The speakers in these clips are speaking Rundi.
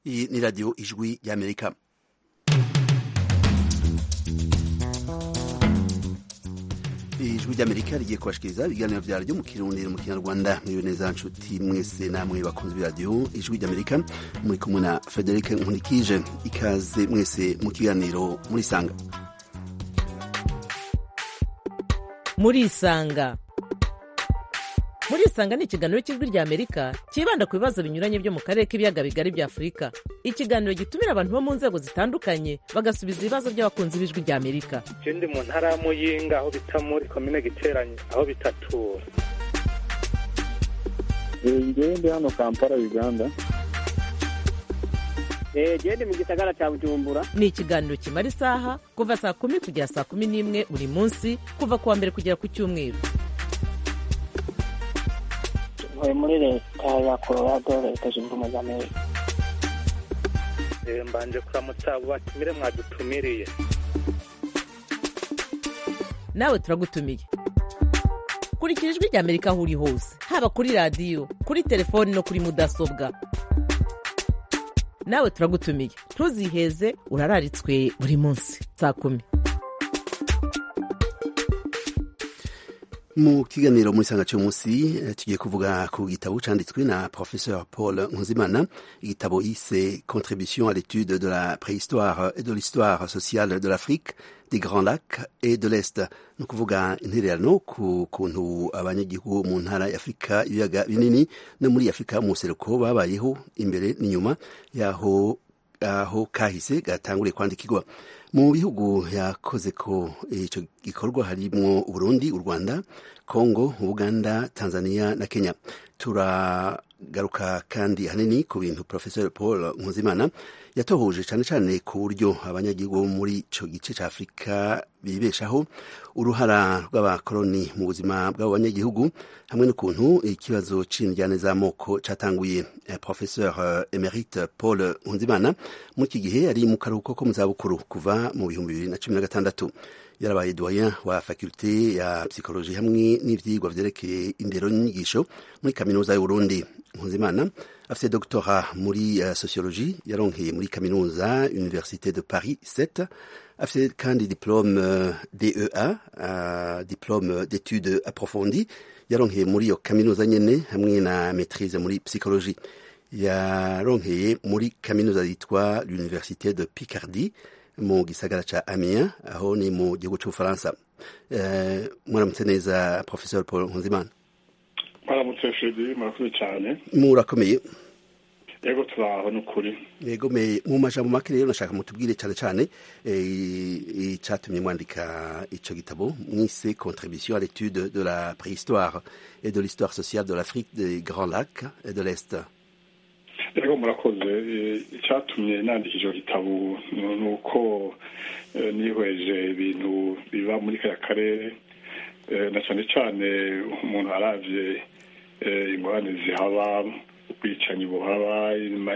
Iyi ni radiyo ijwi y'amerika ijwi ry'amerika rigiye kubashikiriza ibiganiro vyaryo mu kirundi mu kinyarwanda mwiwe neza nshuti mwese namwe bakunzi b'iradiyo ijwi ry'amerika muri kumwe na frederic nkunikije ikaze mwese mu kiganiro murisanga murisanga murisanga ni ikiganiro cy'ijwi rya amerika cyibanda ku bibazo binyuranye byo mu karere k'ibiyaga bigari bya afurika ikiganiro gitumira abantu bo mu nzego zitandukanye bagasubiza ibibazo by'abakunzi b'ijwi rya amerika ndi mu ntara ya muyinga aho bita muri komine giteranye aho bitatura ngewe ndi hano kampala uganda gende mu gisagara cya bujumbura ni ikiganiro kimara isaha kuva saa kumi kugera saa kumi n'imwe buri munsi kuva ku wa mbere kugera ku cyumweru ntuye muri leta ya colorado leta zunze ubumwe za amerika mbanje kuramutsa abo batumire mwadutumiriye nawe turagutumiye kurikira ijwi rya amerika aho uri hose haba kuri radiyo kuri telefoni no kuri mudasobwa nawe turagutumiye ntuziheze urararitswe buri munsi saa kumi mu kiganiro muri sanga cy'umunsi tugiye kuvuga ku gitabo canditswe na professeur paul nkuzimana igitabo yise contribution à l'étude de la préhistoire et de l'histoire sociale de l'afrique des grands lacs et de l'est ni ukuvuga intererano ku kuntu abanyagihugu mu ntara ya afurika ibiyaga binini no muri afurika mu buseruko babayeho imbere n'inyuma yaho aho kahise gatanguriye kwandikirwa mu bihugu yakoze ko icyo gikorwa harimwo uburundi u rwanda congo uganda tanzania na kenya turagaruka kandi hanini ku bintu professeur paul nkuzimana yatohoje cyane cyane ku buryo abanyagihugu muri icyo gice cya afurika bibeshaho uruhara rw'abakoloni mu buzima bw'abo banyagihugu hamwe n'ukuntu ikibazo c'indyane z'amoko catanguye professeur emerite paul nkuzimana muri iki gihe ari mu karuhuko ko mu zabukuru kuva mu bihumbi bibiri na cumi na gatandatu yarabaye doyen wa fakulte ya psychologie hamwe n'ivyigwa vyerekeye indero n'inyigisho muri kaminuza y'uburundi nkuzimana afite doctorat muri uh, sociologie yaronkeye muri kaminuza université de paris 7 afite kandi diplôme uh, dea uh, diplôme d'études approfondies yaronkeye muri iyo kaminuza nyene hamwe na maîtrise muri psychologie yaronkeye muri kaminuza yitwa l'université de picardie mu gisagara ca Amiens aho ni mu gihugu c'Ubufaransa uh, mwaramutse neza professeur Paul Nkunzimana mwaramutse Fredi murakoze cyane murakomeye yego turaho n'ukuri yego me mu majambo make rero nashaka mutubwire cyane cyane icatumye mwandika ico gitabo mwise contribution à l'étude de la préhistoire et de l'histoire sociale de l'Afrique des Grands Lacs et de l'Est yego murakoze icyatumye nandika icyo gitabo ni uko nihweje ibintu biba muri kaya karere na cyane cyane umuntu aravye ingorane zihaba ubwicanyi buhaba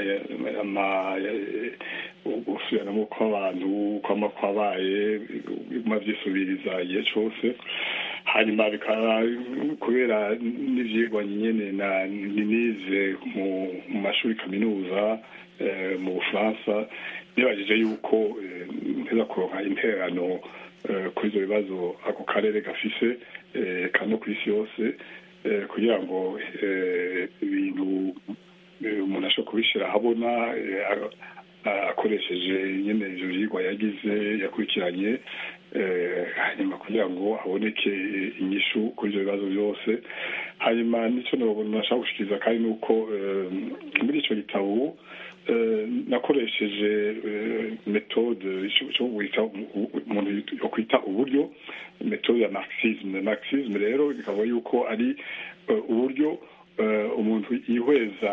gusubiranamo kw'abantu kwama kwabaye biguma vyisubiriza igihe cose hanyuma bikaba kubera n'ivyigwa nyene nize mu mashuri kaminuza mu bufaransa nibajije yuko nteza kuronka intererano kuri ivyo bibazo ako karere gafise kano kw'isi yose kugira ngo ibintu umuntu ashobora kubishyira ahabona akoresheje nyine ivyo vyigwa yagize yakurikiranye hanyuma kugira ngo haboneke inyishu kuri ivyo bibazo byose hanyuma nico nashaka gushikiriza kandi ni uko muri ico gitabo nakoresheje metode umuntu yokwita uburyo metode ya marxisme marxisme rero bikaba yuko ari uburyo umuntu yihweza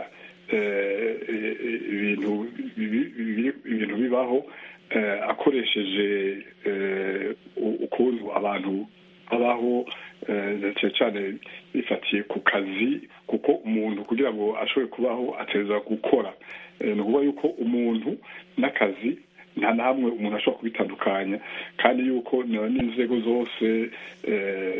ibintu ibintu bibaho akoresheje ukuntu abantu babaho cyane cyane bifatiye ku kazi kuko umuntu kugira ngo ashobore kubaho ateza gukora ni ukuvuga yuko umuntu n'akazi nta na hamwe umuntu ashobora kubitandukanya kandi yuko n'inzego zose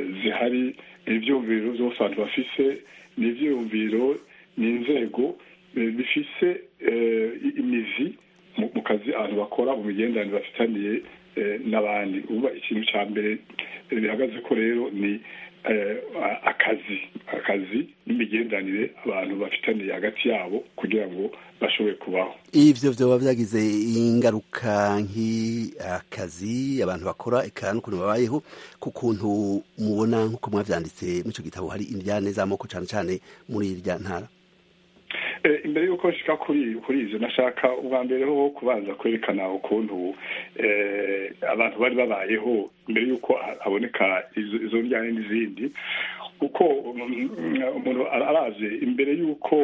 zihari ibyumviro byose abantu bafise ni ibyiyumviro ni inzego bifise imizi mu kazi abantu bakora mu migenderanire bafitaniye n'abandi uba ikintu cya mbere bihagaze ko rero ni akazi akazi n'imigenderanire abantu bafitaniye hagati yabo kugira ngo bashobore kubaho ivyo vyoba vyagize ingaruka nk'akazi abantu bakora eka n'ukuntu babayeho ku kuntu mubona nk'uko mwavyanditse muri ico gitabo hari indyane z'amoko cane cane muri irya ntara imbere y'uko nshika kuri kuri ivyo nashaka ubwa mbere ho kubanza kwerekana ukuntu abantu bari babayeho imbere y'uko haboneka izo njyane n'izindi kuko umuntu araje imbere y'uko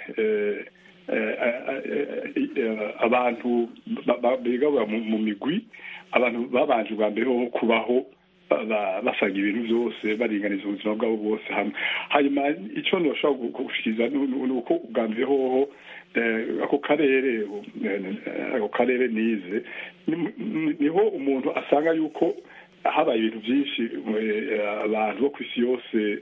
abantu bigabura mu migwi abantu babanje ubwa mbere ho kubaho basaga ibintu byose baringaniza ubuzima bwabo bwose hamwe hanyuma icyo ntushobora gushikiriza ni uko ubwa mbere hoho ako karere ako karere nize niho umuntu asanga yuko habaye ibintu byinshi abantu bo ku isi yose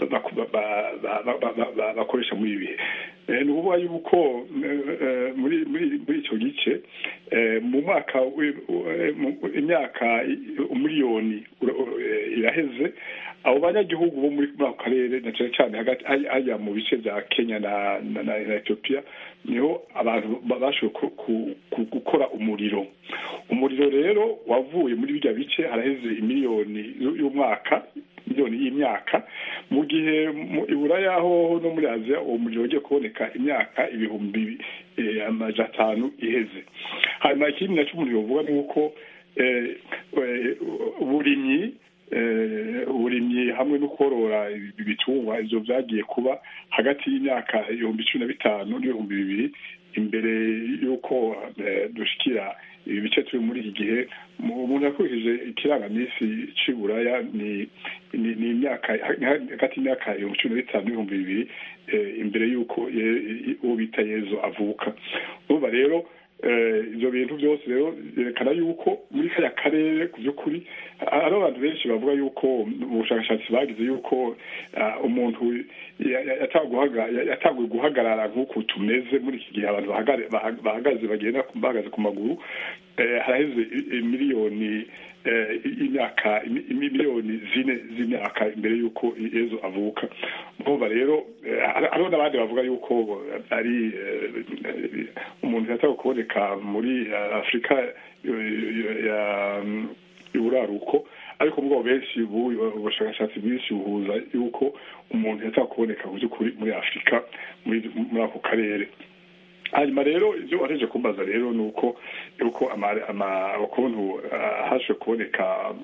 bakoresha muri ibi bihe ni ukuvuga yuko muri icyo gice mu mwaka imyaka umiliyoni iraheze abo banyagihugu bo muri ako karere na cyane cyane hagati hajya mu bice bya kenya na etiyopiya niho abantu bashoboye gukora umuriro umuriro rero wavuye muri bijya bice haraheze imiliyoni y'umwaka miliyoni y'imyaka mu gihe ibura yaho no muri aziya uwo muriro ugiye kuboneka imyaka ibihumbi amajana atanu iheze hanyuma ikindi nacyo umuriro uvuga ni uko uburimyi uburimyi hamwe no korora ibitungwa ibyo byagiye kuba hagati y'imyaka ibihumbi cumi na bitanu n'ibihumbi bibiri imbere y'uko dushikira ibi bice turi muri iki gihe umuntu yakurikije ikirangamisi cy'iburaya ni ni imyaka hagati y'imyaka ibihumbi cumi na bitanu n'ibihumbi bibiri imbere y'uko uwo bita yezu avuka urumva rero ibyo bintu byose rero byerekana yuko muri kariya karere ku by'ukuri hari abantu benshi bavuga yuko ubushakashatsi bagize yuko umuntu yatanguye guhagarara nk'uko tumeze muri iki gihe abantu bahagaze bagenda bahagaze ku maguru haraheze miliyoni imyaka miliyoni zine z'imyaka imbere y'uko yezu avuka urumva rero hariho n'abandi bavuga yuko ari umuntu yatawe kuboneka muri afurika y'uburaruko ariko mugabo benshi ubushakashatsi bwinshi buhuza yuko umuntu yatawe kuboneka mu by'ukuri muri afurika muri ako karere hanyuma rero ibyo wareje kumbaza rero ni uko yuko ukuntu haje kuboneka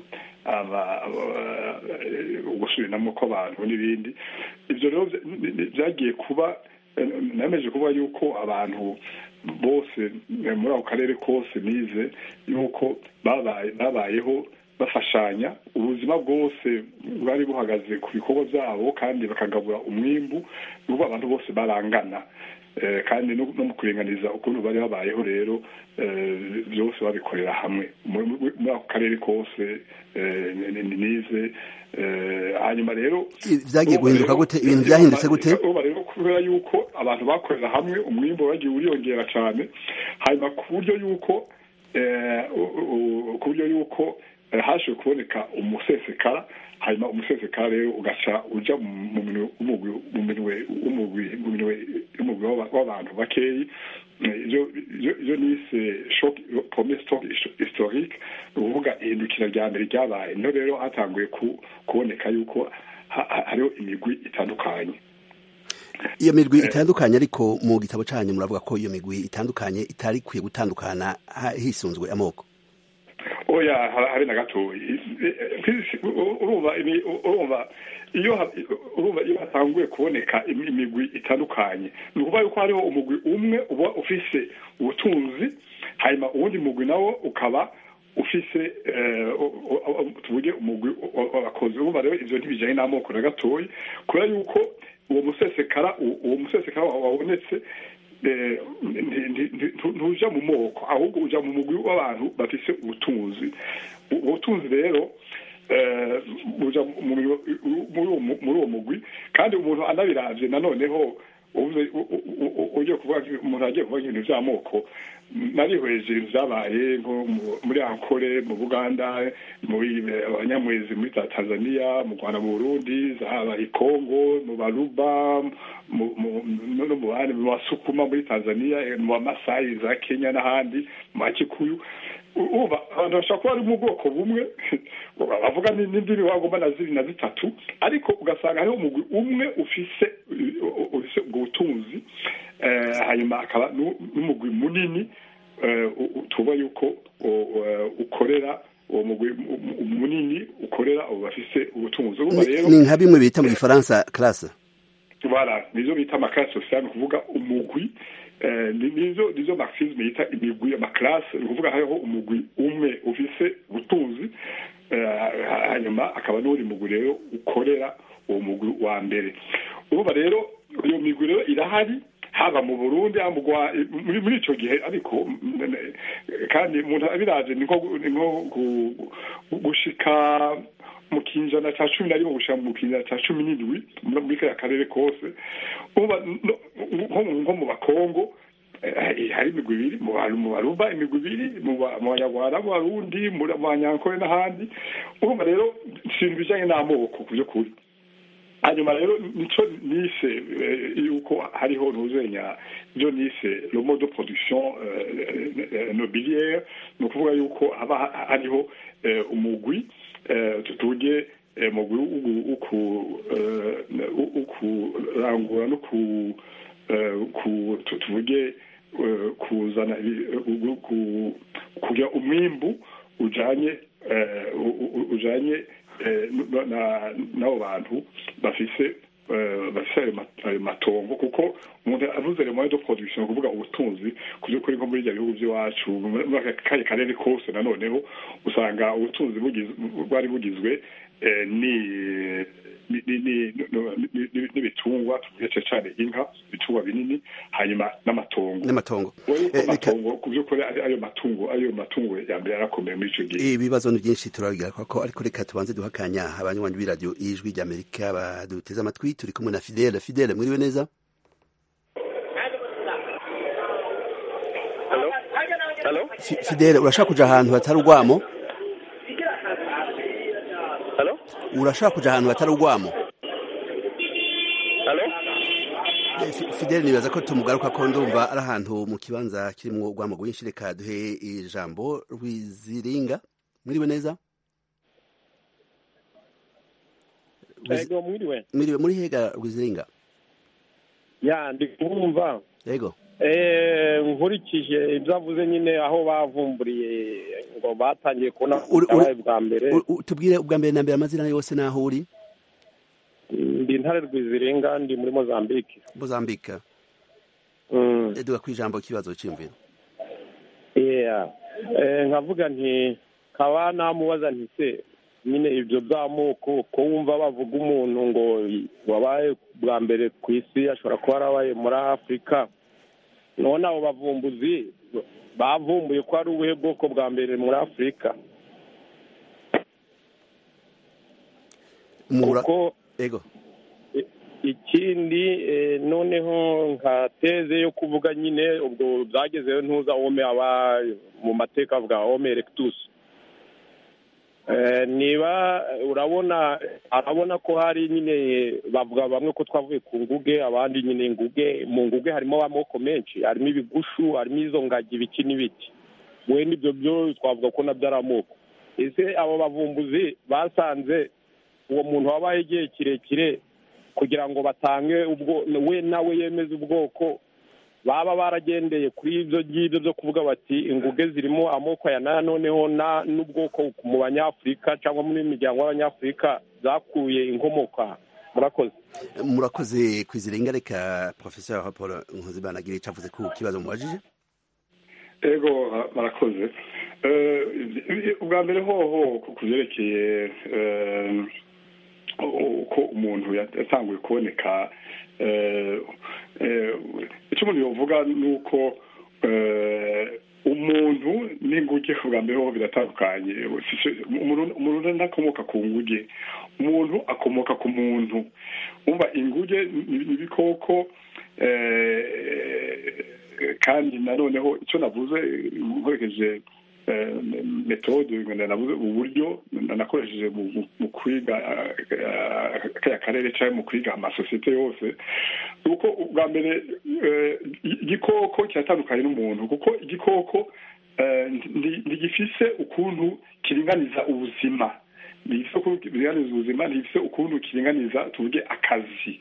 ugusubiranamo kw'abantu n'ibindi ibyo rero byagiye kuba nameje kuvuga yuko abantu bose muri ako karere kose nize yuko babayeho bafashanya ubuzima bwose bwari buhagaze ku bikorwa byabo kandi bakagabura umwimbu n'ubu abantu bose barangana kandi no mu kuringaniza ukuntu bari babayeho rero byose babikorera hamwe muri ako karere kose nize hanyuma rero byagiye guhinduka gute ibintu byahindutse gute uba rero kubera yuko abantu bakorera hamwe umwimbo wagiye uriyongera cyane hanyuma ku buryo yuko ku buryo yuko haje kuboneka umusesekara hanyuma umusesekara rero ugaca uja mu minwe w'umugwi w'abantu bakeyi ibyo nise shock premier stock historique ni ukuvuga ihindukira rya mbere ryabaye niho rero hatanguye kuboneka yuko hariho imigwi itandukanye iyo migwi itandukanye ariko mu gitabo cyanyu muravuga ko iyo migwi itandukanye itari ikwiye gutandukana hisunzwe amoko oya habe na gatoya urumva urumva iyo urumva iyo hatanguye kuboneka imigwi itandukanye ni ukuvuga yuko hariho umugwi umwe uba ufise ubutunzi hanyuma uwundi mugwi nawo ukaba ufise tuvuge umugwi w'abakozi urumva rero ivyo ntibijanye n'amoko na gatoya kubera yuko uwo musesekara uwo musesekara wabonetse ntuja mu moko ahubwo uja mu mugwi w'abantu bafise ubutunzi ubutunzi rero buja muri uwo mugwi kandi umuntu anabiravye nanoneho uvuze u- u- u- ugiye kuvuga umuntu agiye kuvuga ibintu by'amoko narihweje ibintu byabaye nko mu- muri ankore mu buganda muri eh, abanyamwezi muri za tanzania mu rwanda mu burundi zaba i kongo mu baruba mu- mu- no no mu bandi mu basukuma muri tanzania eh, mu bamasayi za kenya n'ahandi mu bakikuyu uba abantu bashobora kuba bari mu bwoko bumwe bavuga ni- n'indimi wagomba na zibiri na zitatu ariko ugasanga hariho umugwi umwe ufise ufise ubwo butunzi eh, hanyuma akaba nu- n'umugwi munini eh, u- u- tuba yuko u- eh, ukorera uwo mugwi mu- mu- munini ukorera abo bafise ubutunzi urumva Ni- rero ni nka bimwe bita mu gifaransa classe voilà nizo bita amakasi sosiale ni ukuvuga umugwi eh, ni- nizo nizo marxisme yita imigwi amaklase ni ukuvuga hariho umugwi umwe ufise ubutunzi eh, hanyuma akaba n'uwundi mugwi rero ukorera uwo mugwi wa mbere urumva rero iyo migwi rero irahari haba mu burundi haba mu Rwa- muri muri ico gihe ariko mm, eh, kandi umuntu abiraje ni nko ni nko gu- gushika mu kinjana cya cumi na rimwe gushika mu kinjana cya cumi n'indwi muri muri kariya karere kose uba no- nko mu- nko mu bakongo eh, hari imigwi ibiri mu Baru- mu baruba imigwi ibiri mu Ba- mu banyarwanda mu barundi mu mu banyankore n'ahandi urumva rero si ibintu bijanye n'amoko ku by'ukuri hanyuma rero nico nise eh, yuko hariho ntuzenya ibyo nise le mode de production eh, eh, nobiliaire ni ukuvuga yuko haba ha- hariho eh, umugwi eh, tuvuge eh, umugwi wo- wo ku- eh, wo- wo kurangura no ku eh, ku tu- tuvuge eh, kuzana ibi- eh, ku- kugira umwimbu ujanye eh, u- u- ujanye eh, n- na- n'abo bantu bafise eh, bafise ayo ma- ayo matongo kuko umuntu avuze le moyen de production ni ukuvuga ubutunzi ku by'ukuri nko muri ibyo bihugu by'iwacu muri muri aka kahe karere kose nanoneho usanga ubutunzi bugiz- bwari bugizwe eh, ni ni- ni- ni- no- ni- ni- n'ibitungwa tuvuge cyane inka ibitungwa binini hanyuma n'amatongo n'amatongo wowe yuko Eh, reka- amatongo ku by'ukuri ari ayo matungo ayo matungo ya mbere yarakomeye muri icyo gihe ibibazo ni byinshi turabigira ko ariko reka tubanze duha akanya abanywanyi b'iradiyo ijwi ry'amerika baduteze amatwi turi kumwe na fidele fidele mwiriwe neza Hello? Hello? Fi- fidele urashaka kuja ahantu hatari urwamo Hello? urashaka kuja ahantu hatari urwamo Hello? Eh, Fi- fidele nibaza ko tumugaruka ko ndumva ari ahantu mu kibanza kirimwo urwamo rwinshi reka duhe ijambo rwiziringa mwiriwe neza Rwizi- Ego mwiriwe mwiriwe muri hega rwiziringa ya ndi kumva yego eh nkurikije ibyo avuze nyine aho bavumburiye ngo batangiye kubona Uri- uri- ubutabaye bwa mbere U- u- tubwire ubwa mbere na mbere amazina yose n'aho uri ndi intare rwizirenga ndi muri mozambique mozambika Mm. duga ku ijambo kibazo cy'imviro yeah eh nkavuga nti kaba namubaza nti se nyine ibyo by'amoko ko wumva bavuga umuntu ngo wabaye bwa mbere ku isi ashobora kuba yarabaye muri afurika none abo bavumbuzi bavumbuye ko ari ubuhe bwoko bwa mbere muri afurika Mura- kuko ego i- ikindi eh, noneho nka teze yo kuvuga nyine ubwo byagezeho ntuza ome aba mu mateka avuga ome erectus Eh, niba urabona arabona ko hari nyine bavuga bamwe ko twavuye ku nguge abandi nyine nguge mu nguge harimo amoko menshi harimo ibigushu harimo izo ngagi ibiki n'ibiti wenda ibyo byo twavuga ko nabyo ari amoko ese abo bavumbuzi basanze uwo muntu wabaye igihe kirekire kugira ngo batange ubwo we nawe yemeze ubwoko baba baragendeye kuri ibyo ngibyo byo kuvuga bati inguge zirimo amoko ya naya noneho na n'ubwoko mu banyafurika cyangwa muri miryango y'abanyafurika zakuye inkomoka murakoze murakoze kwiziringa reka professeur paul nkuzimana agira icyo avuze ku kibazo mubajije ego barakoze Eh, ubwa mbere hoho ku byerekeye eh, uko umuntu yatanguye kuboneka eh, eh, icyo umuntu yovuga ni uko eh, umuntu n'inguge bwa mbere ho biratandukanye umuntu umuntu ntakomoka ku nguge umuntu akomoka ku muntu umva inguge ni ibikoko kandi nanoneho icyo navuze nkoresheje metode navuze uburyo nakoresheje mu kwiga kariya karere cyangwa mu kwiga amasosiyete yose ni uko ubwa mbere igikoko kiratandukanye n'umuntu kuko igikoko ntigifise ukuntu kiringaniza ubuzima ntigifise ukuntu kiringaniza ubuzima ntigifise ukuntu kiringaniza tuvuge akazi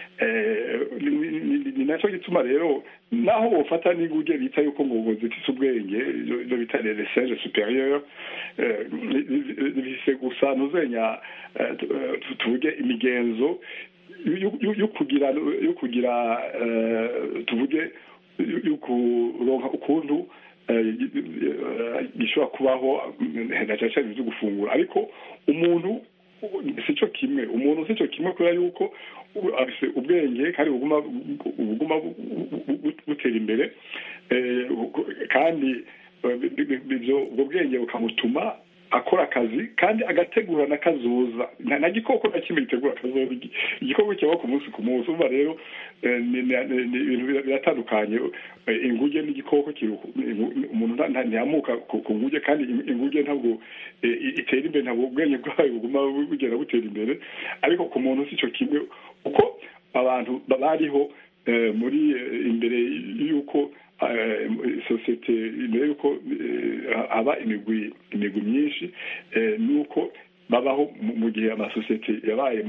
ni nacyo gituma rero naho bufata n'inguge bita yuko ngo zifise ubwenge ibyo bita reseje superieur bifise gusa ntuzenya tuvuge imigenzo yo kugira yo kugira tuvuge yo kuronka ukuntu gishobora kubaho na cyane cyane byo gufungura ariko umuntu si cyo kimwe umuntu si cyo kimwe kubera yuko afite ubwenge kandi buguma buguma butera imbere kandi ubwo bwenge bukamutuma akora akazi kandi agategura na kazoza nta gikoko na kimwe gitegura kazoza igikoko kibaho ku munsi ku munsi uba rero ibintu biratandukanye inguge n'igikoko umuntu ntiyamuka ku nguge kandi inguge ntabwo itera imbere ntabwo ubwenge bwayo buguma bugenda butera imbere ariko ku muntu si cyo kimwe kuko abantu bariho muri imbere y'uko sosiyete mbere y'uko haba imigwi imigwi myinshi nuko babaho mu gihe amasosiyete yabaye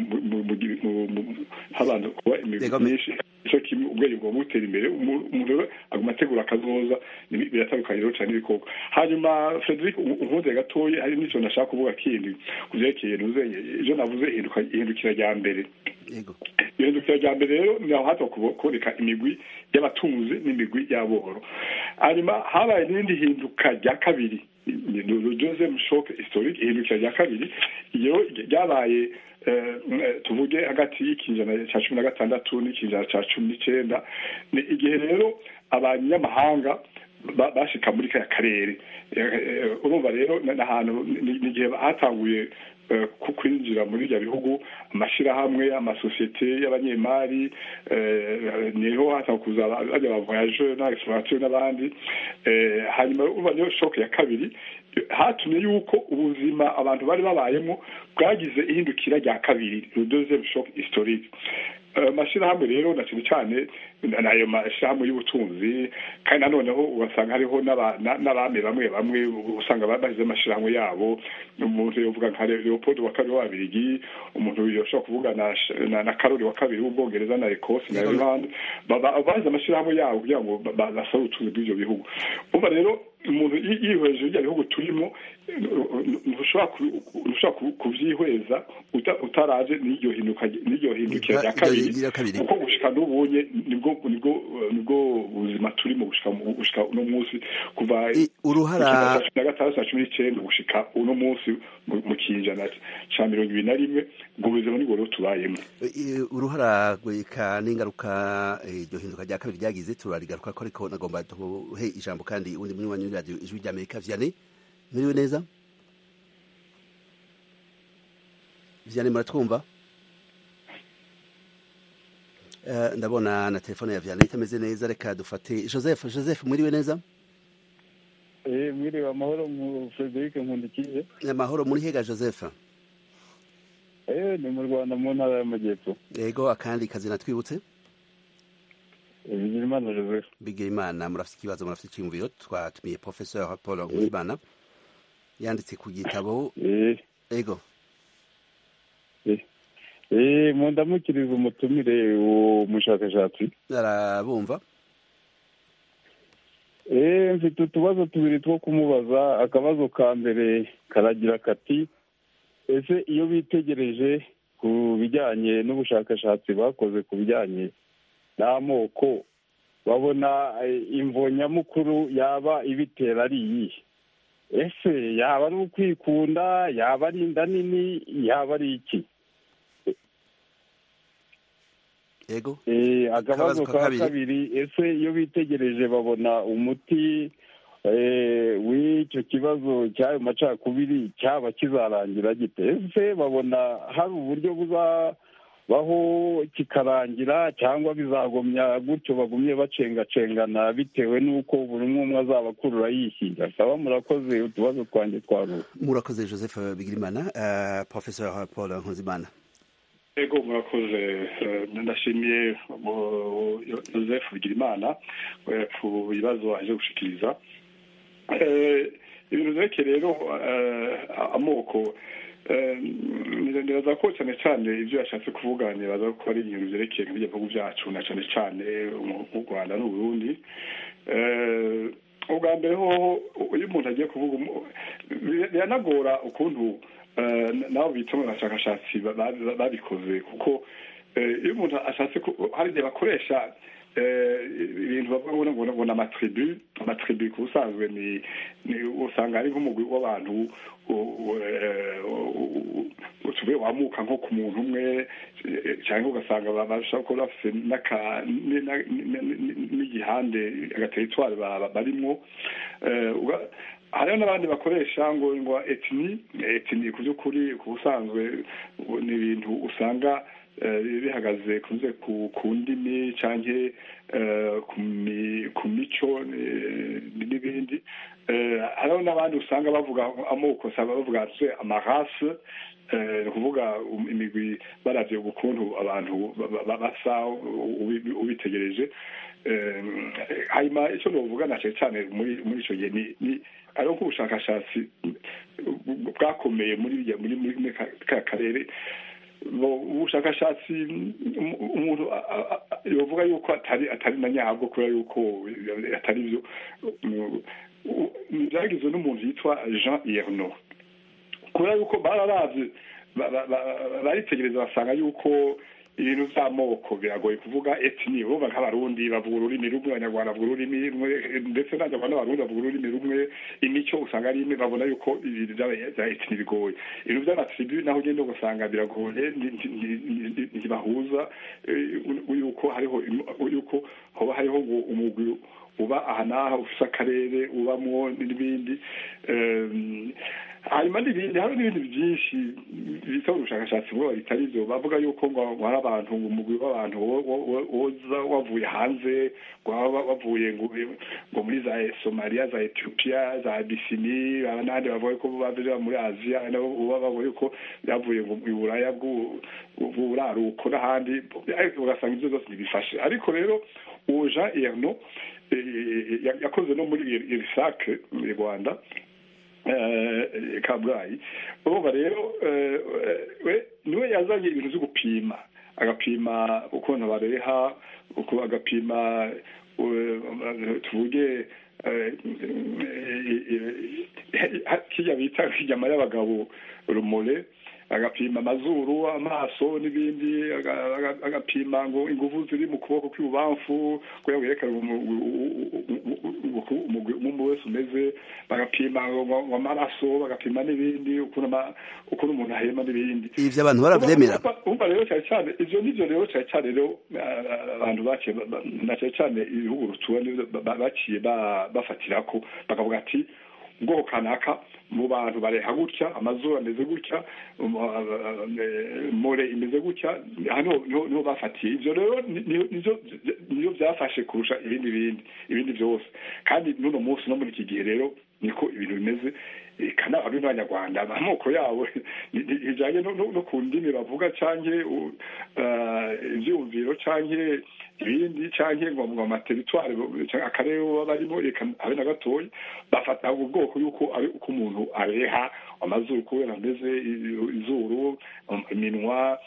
habanza kuba imigwi myinshi icyo kimwe ubwenge bugomba gutera imbere umuntu rero aguma ategura akazoza biratandukanye rero cyane ibikoko hanyuma frederic unkunze gatoya hari n'icyo nashaka kuvuga kindi ku byerekeye nuzenye ibyo navuze ihindukira rya mbere ihindukira rya mbere rero ni aho hato kuboneka imigwi y'abatunzi n'imigwi y'aboro hanyuma habaye n'irindi hinduka rya kabiri deuxième choc historique ihindukira rya kabiri iyo ryabaye tuvuge hagati y'ikinjana cya cumi na gatandatu n'ikinjana cya cumi n'icyenda ni igihe rero abanyamahanga bashika muri kaya karere urumva rero n'ahantu ni igihe hatanguye kwinjira muri ibyo bihugu amashyirahamwe amasosiyete y'abanyemari niho hatanga kuza bajya ba voyage na exploration n'abandi hanyuma urumva niyo shoke ya kabiri hatumye yuko ubuzima abantu bari babayemo bwagize ihindukira rya kabiri le deuxième choc historique amashyirahamwe rero na cyane cyane n'ayo mashyirahamwe y'ubutunzi kandi nanoneho ugasanga hariho n'abami bamwe bamwe usanga bashyize amashyirahamwe yabo umuntu yovuga nka leopold wa kabiri w'ababirigi umuntu yoshobora kuvuga na karori wa kabiri w'ubwongereza na ecosse na irlande bahize amashyirahamwe yabo kugira ngo basabe ubutunzi bw'ibyo bihugu umva rero umuntu yihweje ibyo bihugu turimo ntushobora kubyihweza utaraje n'iryo hindukira rya kabiri kuko gushika n'ubunye nibwo nibwo buzima turimo gushika uno munsi kuva uruhara na gatandatu na cumi n'icyenda gushika uno munsi mu kinjana cya mirongo ibiri na rimwe ubwo buzima nibwo rero tubayemo uruhara rweka n'ingaruka iryo hinduka rya kabiri ryagize turarigaruka ko ariko nagomba tuhe ijambo kandi undi muri wanyu radiyo ijwi rya amerika vianney muriwe neza vianney muratwumva ndabona na telefone ya vianney itameze neza reka dufate joseph joseph mwiriwe neza mwiriwe amahoro mu frederic nkundikije amahoro muri hega joseph ni mu rwanda mu ntara y'amajyepfo yego akandi kazina twibutse bigirimana joseph bigirimana murafite ikibazo murafite icyiyumviro twatumiye professeur paul nkuzimana yanditse ku gitabo yego mu ndamukiriza umutumire uwo mushakashatsi arabumva mfite utubazo tubiri two kumubaza akabazo ka mbere karagira kati ese iyo bitegereje ku bijyanye n'ubushakashatsi bakoze ku bijyanye n'amoko babona imvo nyamukuru yaba ibitera ari iyihe ese yaba ari ukwikunda yaba ari inda nini yaba ari iki yego akabazo ka kabiri ese iyo bitegereje babona umuti w'icyo kibazo cy'ayo macakubiri cyaba kizarangira gite ese babona hari uburyo baho kikarangira cyangwa bizagumya gutyo bagumye bacengacengana bitewe n'uko buri umwe umwe azaba akurura yishyira saba murakoze utubazo twanjye twaruwe murakoze joseph bigirimana uh, professor paul nkuzimana ego murakoze ndashimiye joseph bigirimana ku bibazo aje gushikiriza ibintu vyerekeye rero amoko nibaza ko cyane cyane ibyo yashatse kuvuga nibaza ko ari ibintu vyerekeye nk'ibyo bihugu byacu na cyane cyane mu rwanda n'uburundi ubwa mbere hoho iyo umuntu agiye kuvuga biranagora ukuntu nabo bita mu bashakashatsi babikoze kuko iyo umuntu ashatse hari igihe bakoresha ibintu bavuga ngo ngo ni amatribu amatribu ku busanzwe ni usanga ari nk'umugwi w'abantu tuvuye wamuka nko ku muntu umwe cyangwa ugasanga bashobora kuba bafite n'igihande agateritwari barimwo hariho n'abandi bakoresha ngo ngo etini etini ku by'ukuri ku busanzwe ni ibintu usanga bihagaze kunze ku ndimi cyangwa ku mico n'ibindi hariho n'abandi usanga bavuga amoko bavuga amarase ni ukuvuga imigwi barabye ukuntu abantu basa ubitegereje hanyuma icyo navuga na cyane muri icyo gihe ni ariho nk'ubushakashatsi bwakomeye muri muri ka karere ubushakashatsi umuntu yavuga yuko atari atari na nyabwo kubera yuko atari byo byagizwe n'umuntu yitwa jean yerno kubera yuko bararabye baritegereza basanga yuko ibintu by'amoko biragoye kuvuga etini urumva nk'abarundi bavuga ururimi rumwe abanyarwanda bavuga ururimi rumwe ndetse n'abanyarwanda n'abarundi bavuga ururimi rumwe imico usanga ari imwe babona yuko ibintu bya etini bigoye ibintu by'amatribu naho ugenda ugasanga biragoye ntibahuza yuko hariho yuko hoba hariho ngo umugwi uba aha n'aha ufite akarere ubamwo n'ibindi hanyuma n'ibindi hari n'ibindi byinshi bita ubushakashatsi bwo bitari byo bavuga yuko ngo hari abantu umugwi w'abantu woza wavuye hanze waba wavuye ngo muri za somaliya za etiyopiya za abisini n'abandi bavuga ko bava muri aziya nabo bavuga yuko byavuye ngo mu buraya bw'uburaruko n'ahandi ugasanga ibyo byose ntibifashe ariko rero uwo jean erno yakoze no muri irisake mu rwanda kabgayi urumva rero niwe yazanye ibintu byo gupima agapima ukuntu bareha agapima tuvuge kijya bita inyama y'abagabo rumore agapima amazuru amaso n'ibindi agapima ngo ingufu ziri mu kuboko kw'ibubamfu kugira ngo yerekane umugwi wese umeze bagapima ngo amaraso bagapima n'ibindi ukuntu umuntu ahema n'ibindi ivyo abantu baravyemera umva rero cyane cyane ivyo nivyo rero cyane cyane rero abantu baciye na cyane cyane ibihugu rutura baciye bafatirako bakavuga ati ubwoko kanaka mu bantu bareha gutya amazuru ameze gutya more imeze gutya hano niho bafatiye ibyo rero niyo byafashe kurusha ibindi bindi ibindi byose kandi n'uno munsi no muri iki gihe rero niko ibintu bimeze kana ari n'abanyarwanda amoko yabo bijyanye no ku ndimi bavuga cyangwa ibyumviro cyangwa ibindi cyangwa ngo mu materitwari akarere baba barimo reka habe na gatoya bafata ubwoko yuko ari uko umuntu areha amazuru kubera ameze izuru iminwa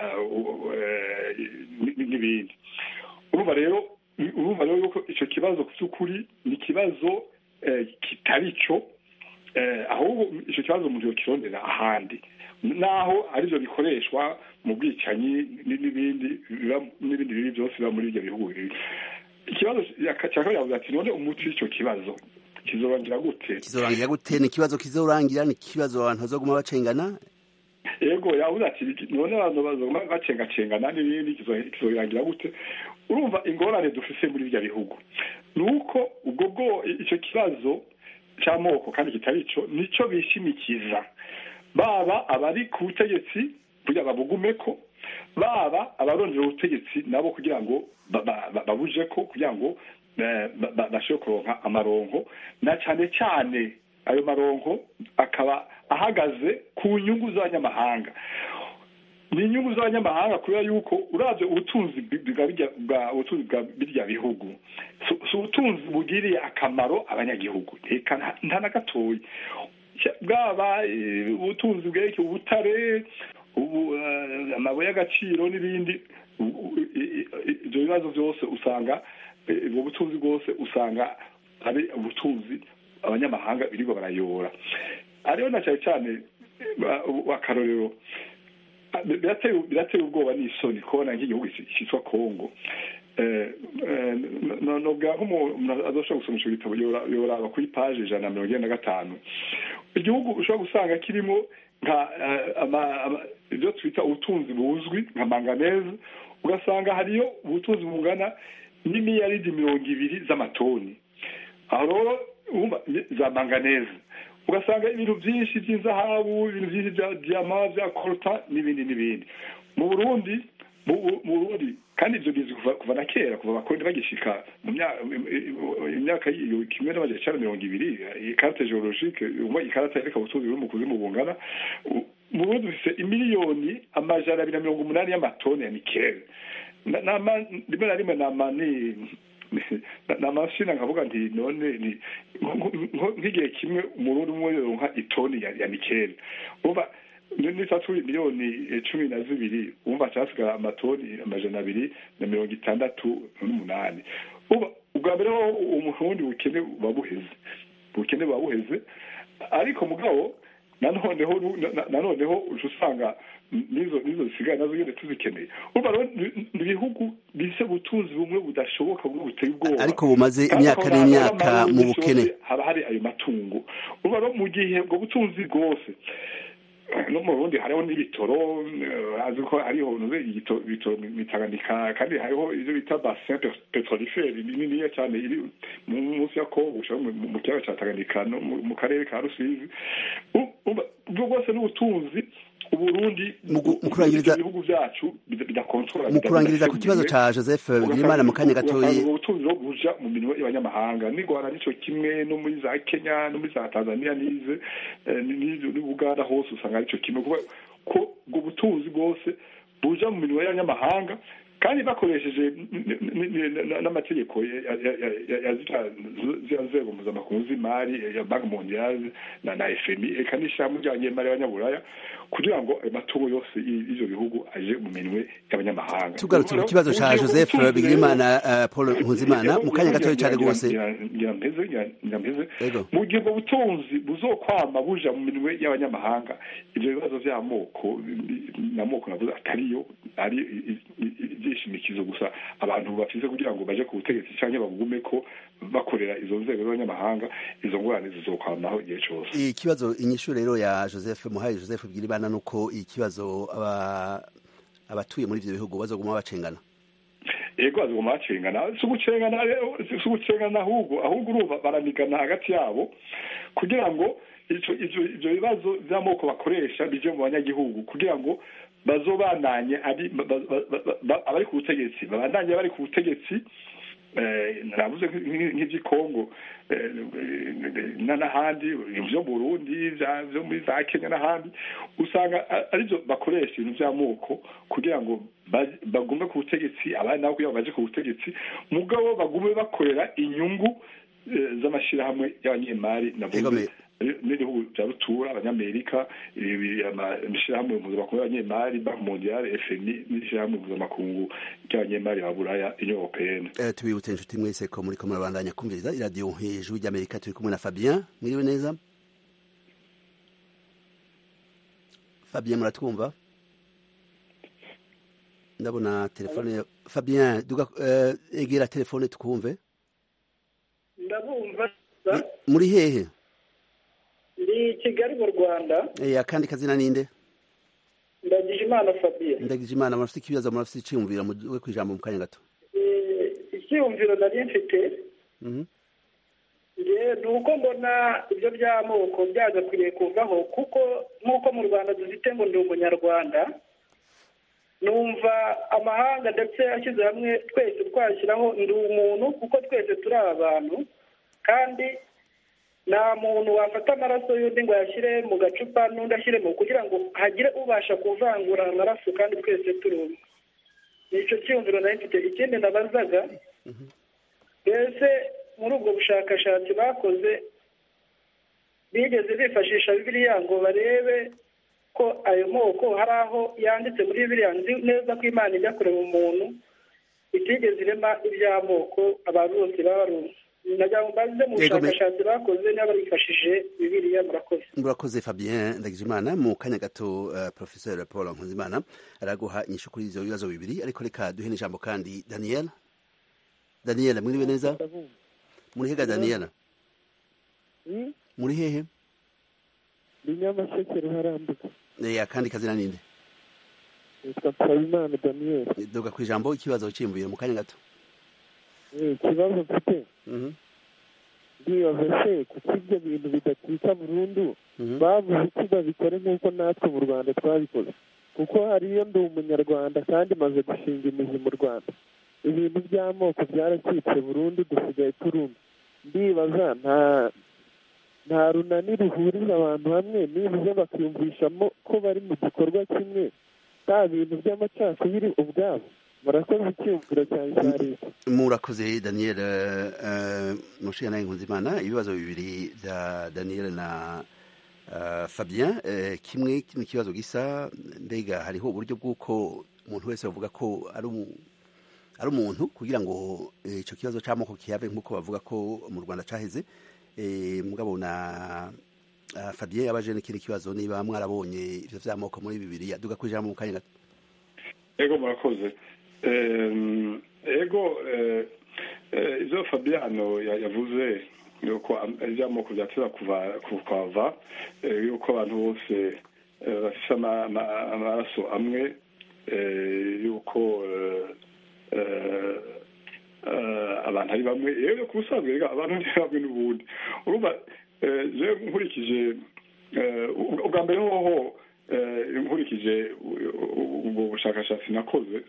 n'ibindi urumva rero urumva rero yuko icyo kibazo ku by'ukuri ni ikibazo kitari cyo ahubwo icyo kibazo umuntu yakirondera ahandi naho aribyo bikoreshwa mu bwicanyi n'ibindi n'ibindi bibi byose biba muri ibyo bihugu ikibazo cya kabiri yavuze ati none umuti w'icyo kibazo kizorangira gute kizorangira gute ni ikibazo kizorangira ni ikibazo abantu bazoguma bacengana yego yavuze ati none abantu bazoguma bacengacengana n'ibindi kizorangira gute urumva ingorane dufise muri ibyo bihugu ni uko ubwo bwo icyo kibazo cy'amoko kandi kitari cyo nicyo bishimikiza baba abari ku butegetsi kugira babugume ko baba abarondera ubutegetsi nabo kugira ngo ba- ba- ba- babuje ko kugira ngo eh, ba- ba- bashobore kuronka amaronko na cyane cyane ayo maronko akaba ahagaze ku nyungu z'abanyamahanga ni inyungu z'abanyamahanga kubera yuko uravye ubutunzi bwa birya- bwa ubutunzi bwa birya bihugu si- si ubutunzi bugiriye akamaro abanyagihugu reka nta- nta na gatoya Cya- bwaba eh, ubutunzi bwerekeye ubutare ubu, eh, amabuye y'agaciro n'ibindi u- u- i- i- ibyo bibazo byose usanga eh, ubwo butunzi bwose usanga ari ubutunzi abanyamahanga birirwa barayora ariyo na cyane cyane eh, ba- akarorero birateye birateye ubwoba n'isoni kubona nk'igihugu cyitwa kongo Eh, eh, no- nobwa nk'umuntu azoshobora gusoma ico gitabo yora- yoraba kuri paje ijana na mirongo ine na gatanu igihugu ushobora gusanga kirimo nka eh, ama- ama- ibyo twita ubutunzi buzwi nka manganese ugasanga hariyo ubutunzi bungana n'imiyaridi mirongo ibiri z'amatoni aho rero urumva ni- za manganese ugasanga ibintu byinshi by'inzahabu ibintu byinshi bya diyama bya koruta n'ibindi n'ibindi mu burundi mu mu- mu burundi kandi ibyo bizi kuva kuva na kera kuva abakoroni bagishika mu myaka imyaka y'iyo kimwe n'amajana icenda mirongo ibiri ikarate geologike umwe ikarata yereka ubutunzi buri mu kuzimu bungana U- mu burundi dufise imiliyoni amajana abiri na mirongo umunani y'amatoni ya nikele Na- nama- rimwe na rimwe nama ni namashina nkavuga nti none ni nko- nko- nk'igihe kimwe umurundi umwe yoronka itoni ya, ya nikeli umva nitatu miliyoni eh, cumi na zibiri umva casigara amatoni amajana abiri na mirongo itandatu n'umunani umva ubwa mbere ho umurundi bukene buba buheze ubukene buba buheze ariko mugabo nanoneho nu- na- nanoneho uca usanga nizo nizo zisigaye nazo nyene tuzikeneye urumva rero ni ni ibihugu bise ubutunzi bumwe budashoboka bumwe buteye ubwoba ariko bumaze Kandi imyaka ukabona n'imyaka aho mu amazi bukene yose haba hari ayo matungo urumva rero mu gihe ubwo butunzi bwose no mu burundi hariho n'ibitoro eh, azi ko hariho nuze igito- ibitoro mitaganika kandi hariho ivyo bita bassin pe- petrolifere niniya cyane iri mu- munsi ya kongo ushaka mu mu kiyaga ca tanganyika no mu mu karere ka rusizi U- umva, ubwo bwose n'ubutunzi uburundi Mu gu- mu kurangiriza- ibyo bihugu byacu bida- bidakontorora mu kurangiriza ku kibazo ca joseph bigirimana mu kanya gatoyi ubwo butunzi bwo buja mu minwe y'abanyamahanga ni rwanda nico kimwe no muri za kenya no muri za tanzania nize eh, ni- ni- ni buganda hose usanga arico kimwe kuba ko ubwo butunzi bwose buja mu minwe y'abanyamahanga kandi bakoresheje n- n- n- n- n'amategeko ya- ya- ya- ya- ya ziriya ziriya nzego mpuzamakungu z'imari ya banki mondiale na na fmi eka n'ishyirahamwe ry'abanyemari y'abanyaburaya kugira ngo ayo matungo yose y- y'ivyo bihugu aje mu minwe y'abanyamahanga tugarutse ku kibazo ca joseph bigirimana eh, paul nkuzimana mu kanya gatoyi cane rwose nyampeze Ego. mu gihe ubwo butunzi buzokwama buja mu minwe y'abanyamahanga ivyo bibazo vy'amoko n'amoko navuze atariyo ari i- i- i- ivyishimikizo gusa abantu bafise kugira ngo baje ku butegetsi canke bagume ko bakorera izo nzego z'abanyamahanga izo ngorane zizokwamaho igihe cose ikibazo inyishu rero ya joseph muhaye joseph bigirimana nuko ikibazo aba abatuye muri ivyo bihugu bazoguma bacengana ego azoguma bacengana si ugucengana rero si ugucengana ahubwo ahubwo urumva baranigana hagati yabo kugira ngo ico ivyo ivyo bibazo vy'amoko bakoresha bije mu banyagihugu kugira ngo bazobandanye ari ba- ba- ba- ba- abari ku butegetsi babandanye bari ku butegetsi eh, navuze nk'i- nk'ivy'i Kongo eh, na n'ahandi vyo mu Burundi vya- vyo muri za Kenya n'ahandi usanga a- arivyo bakoresha ibintu vy'amoko kugira ngo ba- bagume ku butegetsi abandi nabo kugira ngo baje ku butegetsi mugabo bagume bakorera inyungu eh, z'amashirahamwe y'abanyemari navuze Egome. n'ibihugu bya rutura abanyamerika ibi- ama- amashirahamwe mpuzamakungu y'abanyemari banki mondiale fmi n'ishirahamwe mpuzamakungu ry'abanyemari ba buraya union européenne Eh, tubibutse inshuti mwese ko muriko murabandanya kumviriza iradiyo hejuru ry'amerika turi kumwe na fabien mwiriwe neza fabien muratwumva ndabona telefone ya- fabien duga eh, egera telefone tukumve ndabumva Ni- muri hehe ndi kigali mu rwanda Eh, akandi kazina ninde ndagije imana fabien ndagije imana murafite ikibazo murafite iciyumviro muwe kwijambo mu kanya gato Eh, icyiyumviro nari mfite Mhm. nge ni uko mbona ibyo by'amoko byagakwiriye kuvaho kuko nk'uko mu rwanda dufite ngo ndi umunyarwanda numva amahanga ndetse ashyize hamwe twese twashyiraho ndi umuntu kuko twese turi abantu kandi nta muntu wafata amaraso y'undi ngo ayashyire mu gacupa n'undi ashyiremo kugira ngo hagire ubasha kuvangura amaraso kandi twese turi umwe ni icyo cyiyumviro nari mfite ikindi nabazaga mbese muri ubwo bushakashatsi bakoze bigeze bifashisha bibiliya ngo barebe ko ayo moko hari aho yanditse muri bibiliya nzi neza ko imana ijya kureba umuntu itigeze irema iby'amoko abantu bose baba barumva nagira ngo mbaze mu Yego, me- bushakashatsi bakoze niba barifashije bibiliya murakoze murakoze fabien ndagijimana mu kanya gato uh, professeur paul nkuzimana araguha inyishu kuri ivyo bibazo bibiri ariko reka duhe n'ijambo kandi daniel daniel mwiriwe neza muri hega daniel muri hehe ni nyamasheke ruharambuka Eh, akandi kazina ninde yitwa nsabimana daniel duga ku ijambo ikibazo cyiyumviro mu kanya gato Eh, ikibazo mfite Mhm, ndibaza se kuko ibyo bintu bidacika burundu mhm. bavuze iki babikore nk'uko natwe mu rwanda twabikoze kuko hariyo ndi umunyarwanda kandi maze gushinga imizi mu rwanda ibintu by'amoko byaracitse burundu dusigaye turumva ndibaza nta nta runani ruhuriza abantu hamwe nibuze bakiyumvishamo ko bari mu gikorwa kimwe nta bintu by'amacakubiri ubwabo murakoze icyumviro cyanjye cya leta murakoze daniel uh, mushiya nawe nkuzimana ibibazo bibiri bya daniel na uh, fabien uh, kimwe ni ikibazo gisa mbega hariho uburyo bw'uko umuntu wese bavuga ko ari umu- ari umuntu kugira ngo eh, ico kibazo c'amoko kihave nk'uko bavuga ko mu rwanda caheze eh, mugabo na uh, fabien yabaje n'ikindi kibazo niba mwarabonye ivyo vy'amoko muri bibiri duga ku ijambo mu kanya gato ego murakoze Em, ego eh, eh, ivyo fabiano ya- yavuze yuko am- ivy'amoko vyateza kuva kukava eh, yuko abantu bose eh, bafise ama- ama- amaraso amwe eh, yuko eh, eh, eh, abantu ari bamwe yewe ku busanzwe rega abantu ni bamwe n'ubundi urumva eh, je nkurikije eh, ubwa ubwa mbere hoho eh, nkurikije u- u- ubwo bushakashatsi nakoze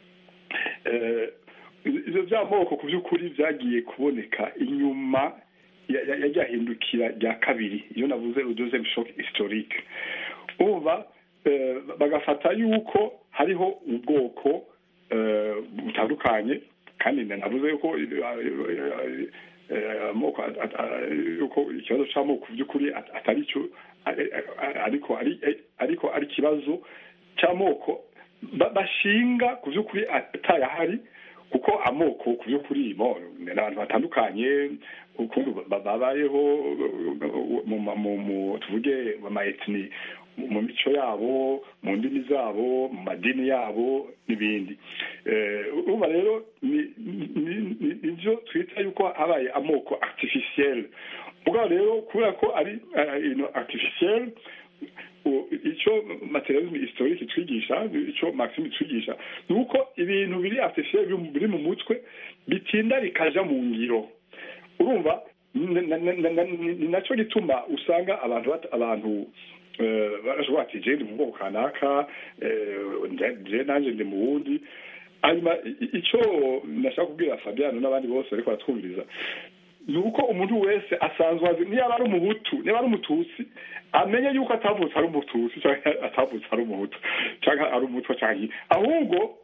eh, ivyo vy'amoko ku by'ukuri vyagiye kuboneka inyuma ya- ya- ya ryahindukira rya kabiri iyo navuze le deuxième choc historique umva eh, bagafata yuko hariho ubwoko eh, butandukanye kandi navuze yuko eh, eh, amoko at- at- a- yuko ikibazo c'amoko ku by'ukuri at- atari cyo ari- ariko ari ariko ari ikibazo c'amoko ba- bashinga ku by'ukuri atayahari kuko amoko ku by'ukuri bo ni abantu batandukanye ukuntu ba- babayeho mu ma- mu- mu- tuvuge mu ma etini mu mico yabo mu ndimi zabo mu madini yabo n'ibindi Eh, urumva rero ni- ni- ni- ni- nivyo twita yuko habaye amoko artificiel mugabo rero kubera ko ari eh, ino artificiel u- icyo materialisme historique twigisha icyo maxime twigisha ni uko ibintu biri artificiel biri mu- biri mu mutwe bitinda bikaja mu ngiro urumva n- n- n- n- n- ni nacyo gituma usanga abantu bata- abantu eh, barashobora ati je ndi mu bwoko kanaka eh, nje- je nanje ndi mu wundi hanyuma i- i- icyo nashaka kubwira fabiano n'abandi bose bariko baratwumviriza ni uko umuntu wese asanzwe azi niba ari umuhutu niba ari umututsi amenye yuko atavutse ari umututsi cyangwa atavutse ari umuhutu cyangwa ari umutwa cyangwa ahubwo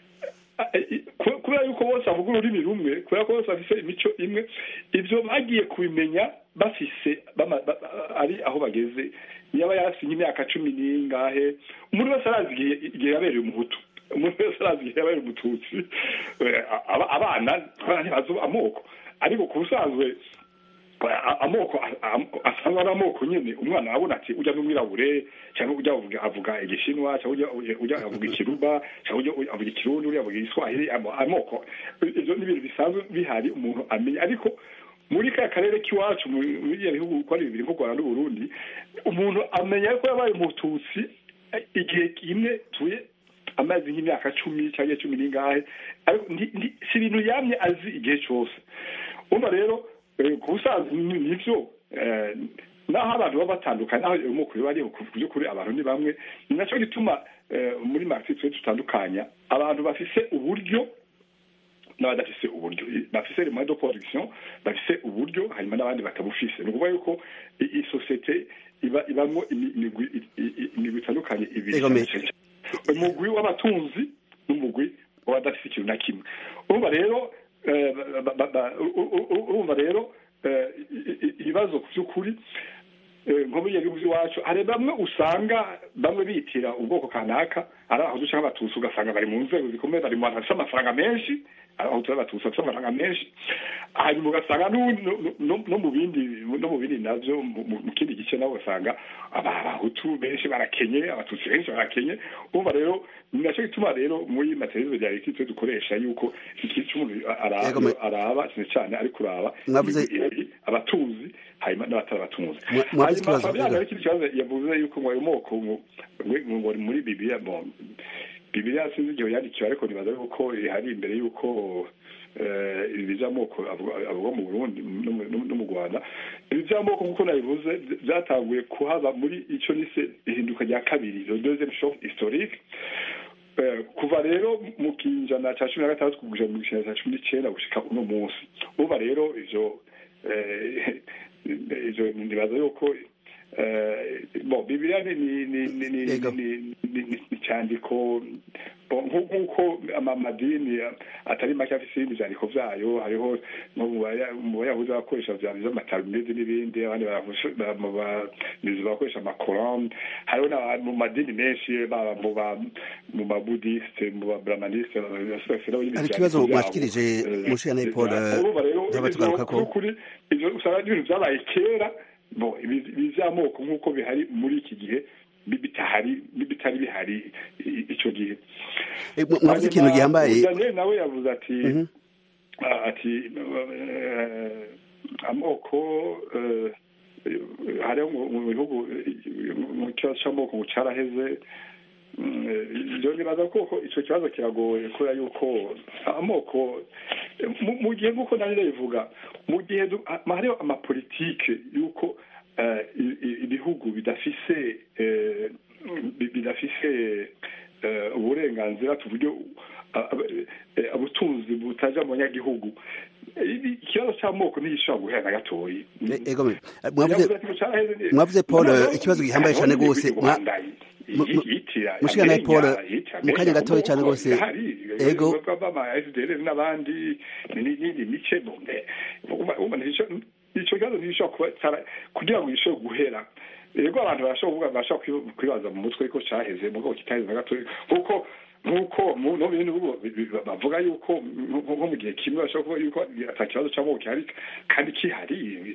ku- kubera yuko bose bavuga ururimi rumwe kubera ko bose bafise imico imwe ibyo bagiye kubimenya bafise bama- ba- ba- ari aho bageze yaba yarafise nk'imyaka cumi n'ingahe umuntu wese arazi igihe igihe yabereye umuhutu umuntu wese arazi igihe yabereye umututsi Eh, aba- abana abana ntibazi amoko ariko ku busanzwe a- amoko a- a- asanzwe ari amoko nyine umwana abona ati ujya n'umwirabure cyangwa ujya avuga avuga igishinwa cyangwa ujya- ujya ujya avuga ikiruba cyangwa ujya ujya avuga ikirundi ujya avuga igiswahili amo- amoko ibyo ni ibintu bisanzwe bihari umuntu amenya ariko muri ka karere k'iwacu mu- muri ibyo bihugu uko ari bibiri nk'u rwanda n'uburundi umuntu amenya ko yabaye umututsi eh, igihe kimwe tuye amazi nk'imyaka cumi cyangwa cumi n'ingahe ariko ndi- ndi- si ibintu yamye azi igihe cyose umva rero eh, ku busanzwe ni- nivyo eh, naho abantu baba batandukanye naho amoko biba ariho ku by'ukuri abantu ni bamwe ni nacyo gituma muri marxisme tutandukanya abantu bafise uburyo n'abadafise uburyo bafise les moyens de production bafise uburyo hanyuma n'abandi batabufise ni ukuvuga yuko isosiyete iba ibamwo imigwi itandukanye ibiri umugwi w'abatunzi n'umugwi w'abadafise ikintu na kimwe urumva rero urumva rero ibibazo ku by'ukuri nko muri gihugu iwacu hari bamwe usanga bamwe bitira ubwoko kanaka ari abahutu cyangwa abatutsi ugasanga bari mu nzego zikomeye bari mu bantu bafite amafaranga menshi ari abahutu n'abatutsi bafite amafaranga menshi hanyuma ugasanga no mu bindi no mu bindi nabyo mu kindi gice nabo ugasanga abahutu benshi barakenye abatutsi benshi barakenye urumva rero ni nacyo gituma rero muri materizo rya leta dukoresha yuko ikintu cy'umuntu araba cyane cyane ari kuraba abatuzi hanyuma n'abatari abatunzi hanyuma fabian hari ikindi kibazo yavuze yuko ngo ayo moko ngo muri bibiliya bibiliya sinzi igihe yandikiwe ariko nibaza yuko hari imbere yuko ibi by'amoko avuga mu burundi no mu rwanda ibi by'amoko nk'uko nabivuze byatanguye kuhaba muri icyo nise ihinduka rya kabiri le deuxième choc historique kuva rero mu kinjana cya cumi na gatandatu kugeza mu kinjana cya cumi n'icyenda gushika uno munsi uba rero ivyo ivyo nibaza yuko bon bibiliya ni icyandiko nk'uko amadini atari make afite ibindi byandiko byayo hariho mu bayahuzi bakoresha by'amatalmudi n'ibindi abandi bamizi bakoresha amakorani hariho mu madini menshi baba mu mabudisite mu babramanisite hari ikibazo mwashikirije mushana paul by'abatugaruka ko ivyo usanga ari ibintu byabaye kera bo ibi by'amoko nk'uko bihari muri iki gihe bitahari bitari bihari icyo gihe mwavuze ikintu gihambaye daniel nawe yavuze ati ati amoko hariho mu bihugu mu kibazo cy'amoko ngo cyaraheze ibyo nibaza ko icyo kibazo kiragoye kubera yuko amoko mu gihe nk'uko nanjye ndabivuga mu gihe hariho amapolitike y'uko ibihugu bidafise bidafise uburenganzira tuburyo ubutunzi butaja mu banyagihugu ikibazo cy'amoko ntigishobora guhera na gatoyi mwavuze paul ikibazo gihambaye cyane rwose mushikana paul mu kanya gatoya cyane rwose ego n'abandi n'indi mice icyo kibazo ntigishobora kuba kugira ngo gishobore guhera rego abantu barashobora bashobora kwibaza mu mutwe ko cyaheze mu bwoko kitaheze na gatoya kuko nk'uko no mu bindi bihugu bavuga yuko nko mu gihe kimwe bashobora kuvuga yuko ata kibazo cy'amoko gihari kandi kihari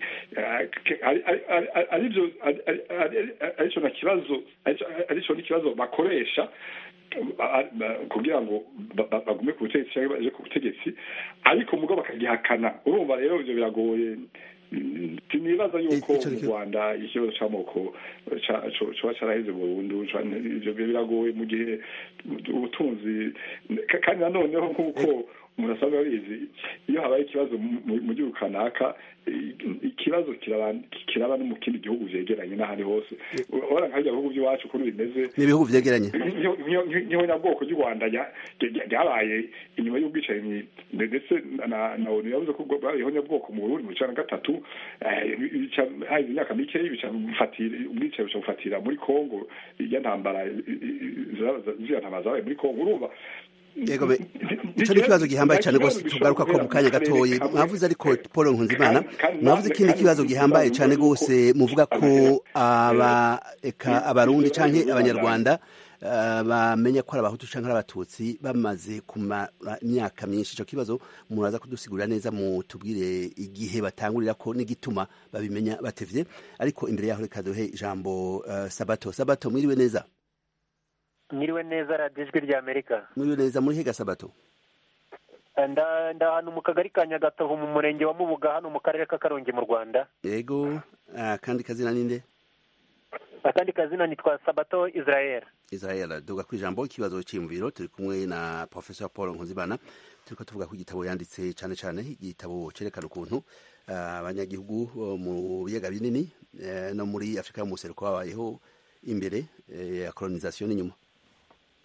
aribyo aricyo na kibazo aricyo n'ikibazo bakoresha kugira ngo bagume ku butegetsi cyangwa baje ku butegetsi ariko mugo bakagihakana urumva rero ibyo biragoye sinibaza yuko mu rwanda ikibazo cy'amoko coba caraheze burundu ivyo biragoye mu gihe ubutunzi kandi nanoneho nk'uko umuntu asanzwe abizi iyo habaye ikibazo mu gihugu kanaka ikibazo kiraba no mu kindi gihugu vyegeranye n'ahandi hose urabona nka bihugu by'iwacu ukuntu bimeze ni ibihugu vyegeranye nk'ihonyabwoko ry'u rwanda ryabaye inyuma y'ubwicanyi ndetse na onu yavuze ko ihonyabwoko mu burundi mu cana gatatu hahize imyaka mikeyi ubwicanyi buca bufatira muri kongo iya ntambara ziriya ntambara zabaye muri kongo urumva yego icyo ni ikibazo gihambaye cyane rwose tugaruka ko mu kanya gatoya mwavuze ariko paul nkunzimana mwavuze ikindi kibazo gihambaye cyane rwose muvuga ko abarundi cyangwa abanyarwanda bamenya ko ari abahutu cyangwa ari abatutsi bamaze kumara imyaka myinshi icyo kibazo muraza kudusigurira neza mutubwire igihe batangurira ko n'igituma babimenya batevye ariko imbere yaho reka duhe ijambo sabato sabato mwiriwe neza mwiriwe neza radiyo ijwi rya amerika mwiriwe neza muri higa sabato nda ahantu mu kagari ka nyagatovu mu murenge wa mubuga hano mu karere ka karongi mu rwanda yego akandi kazina ninde akandi kazina nitwa sabato israel israel duga ku ijambo ikibazo cy'imviro turi kumwe na professor paul nkuzimana turiko tuvuga ku igitabo yanditse cyane cyane igitabo cyerekana ukuntu abanyagihugu mu biyaga binini no muri afurika yo mu buseruko babayeho imbere ya colonisation n'inyuma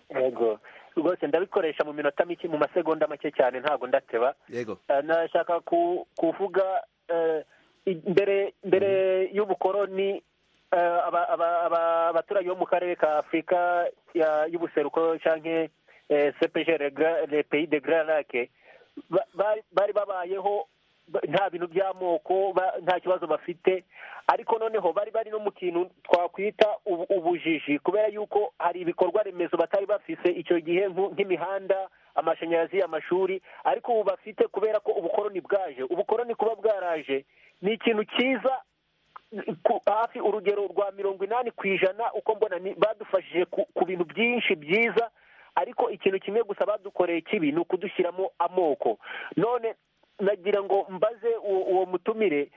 yego rwose ndabikoresha mu minota mike mu masegonda make cyane ntabwo ndateba yego Eh, nashaka ku- kuvuga eh, i- mbere mbere y'ubukoroni eh, aba- aba- aba- abaturage bo mu karere ka afurika ya- y'ubuseruko canke eh, cpg le pays de grand lac ba- bari bari babayeho ba- nta bintu by'amoko ba- nta kibazo bafite ariko noneho bari bari no mu kintu twakwita ubu- ubujiji kubera yuko hari ibikorwa remezo batari bafise icyo gihe nku- nk'imihanda amashanyarazi amashuri ariko ubu bafite kubera ko ubukoroni bwaje ubukoroni kuba bwaraje ni ikintu cyiza ku- hafi urugero rwa mirongo inani ku ijana uko mbona ni badufashije ku, ku bintu byinshi byiza ariko ikintu kimwe gusa badukoreye kibi ni ukudushyiramo amoko none nagira ngo mbaze uwo, uwo mutumire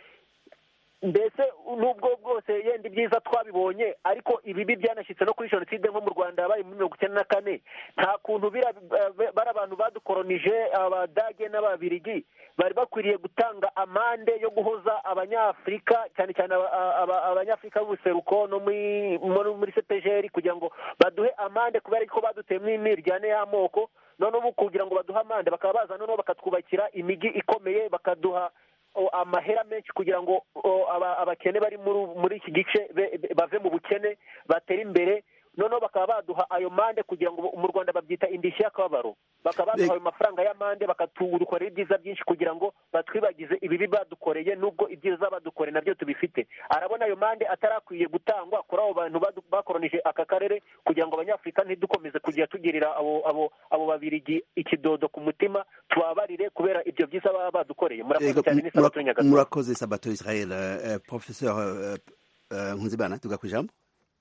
mbese nubwo bwose yenda ibyiza twabibonye ariko ibibi byanashyitse no kuri jenoside nko mu rwanda yabaye muri mirongo icyenda na kane nta kuntu bira- bari abantu badukoronije abadage n'ababirigi bari bakwiriye gutanga amande yo guhoza abanyafurika cyane cyane aba- aba- abanyafurika b'ubuseruko no muri muri- muri cepgr kugira ngo baduhe amande kubera ko baduteyemo imiryane y'amoko noneho ubu kugira ngo baduhe amande bakaba baza noneho bakatwubakira imijyi ikomeye bakaduha o, amahera menshi kugira ngo o, aba- abakene bari muri muri iki gice be- be- bave mu bukene batere imbere noneho bakaba baduha ayo mande kugira ngo mu rwanda babyita indishyi y'akababaro bakaba baduha ayo mafaranga y'amande bakatudukorera ibyiza byinshi kugira ngo batwibagize ibibi badukoreye nubwo ibyiza badukoreye nabyo tubifite arabona ayo mande atarakwiye gutangwa kuri abo bantu badu- bakoronije aka karere kugira ngo abanyafurika ntidukomeze kujya tugirira abo abo abo babirigi ikidodo ku mutima tubabarire kubera ibyo byiza baba badukoreye murakoze Yego, cyane mu- n'isabato murak- nyagasozi murakoze sabato israel eh, professeur eh, eh, nkunzimana tuga ku ijambo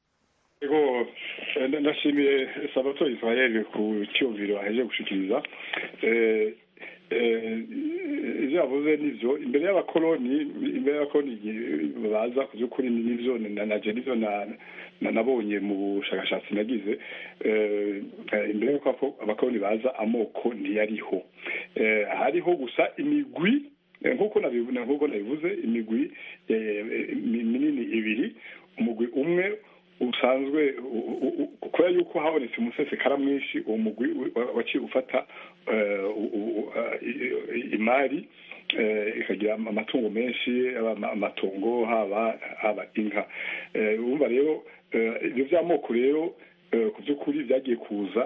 Ego eh, ndashimiye Sabato Israel ku cyumviro aheje gushikiriza eh eh ivyo yavuze nivyo imbere y'abakoloni imbere y'abakoloni igihe baza ku by'ukuri nivyo na naje nivyo na na- nabonye mu bushakashatsi nagize eh eh, imbere y'uko ako- abakoloni baza amoko ntiyariho eh hariho gusa imigwi eh, nk'uko nabivuze nk'uko nabivuze imigwi eh, eh, mi- minini ibiri umugwi umwe usanzwe u- u- u- kubera yuko habonetse umusesekara mwinshi uwo mugwi wa- waciye ufata eh, u- u- i- i- imari eh, ikagira amatungo menshi yaba ama- amatongo haba haba inka Eh, urumva rero eh, ibyo by'amoko rero eh, ku by'ukuri byagiye kuza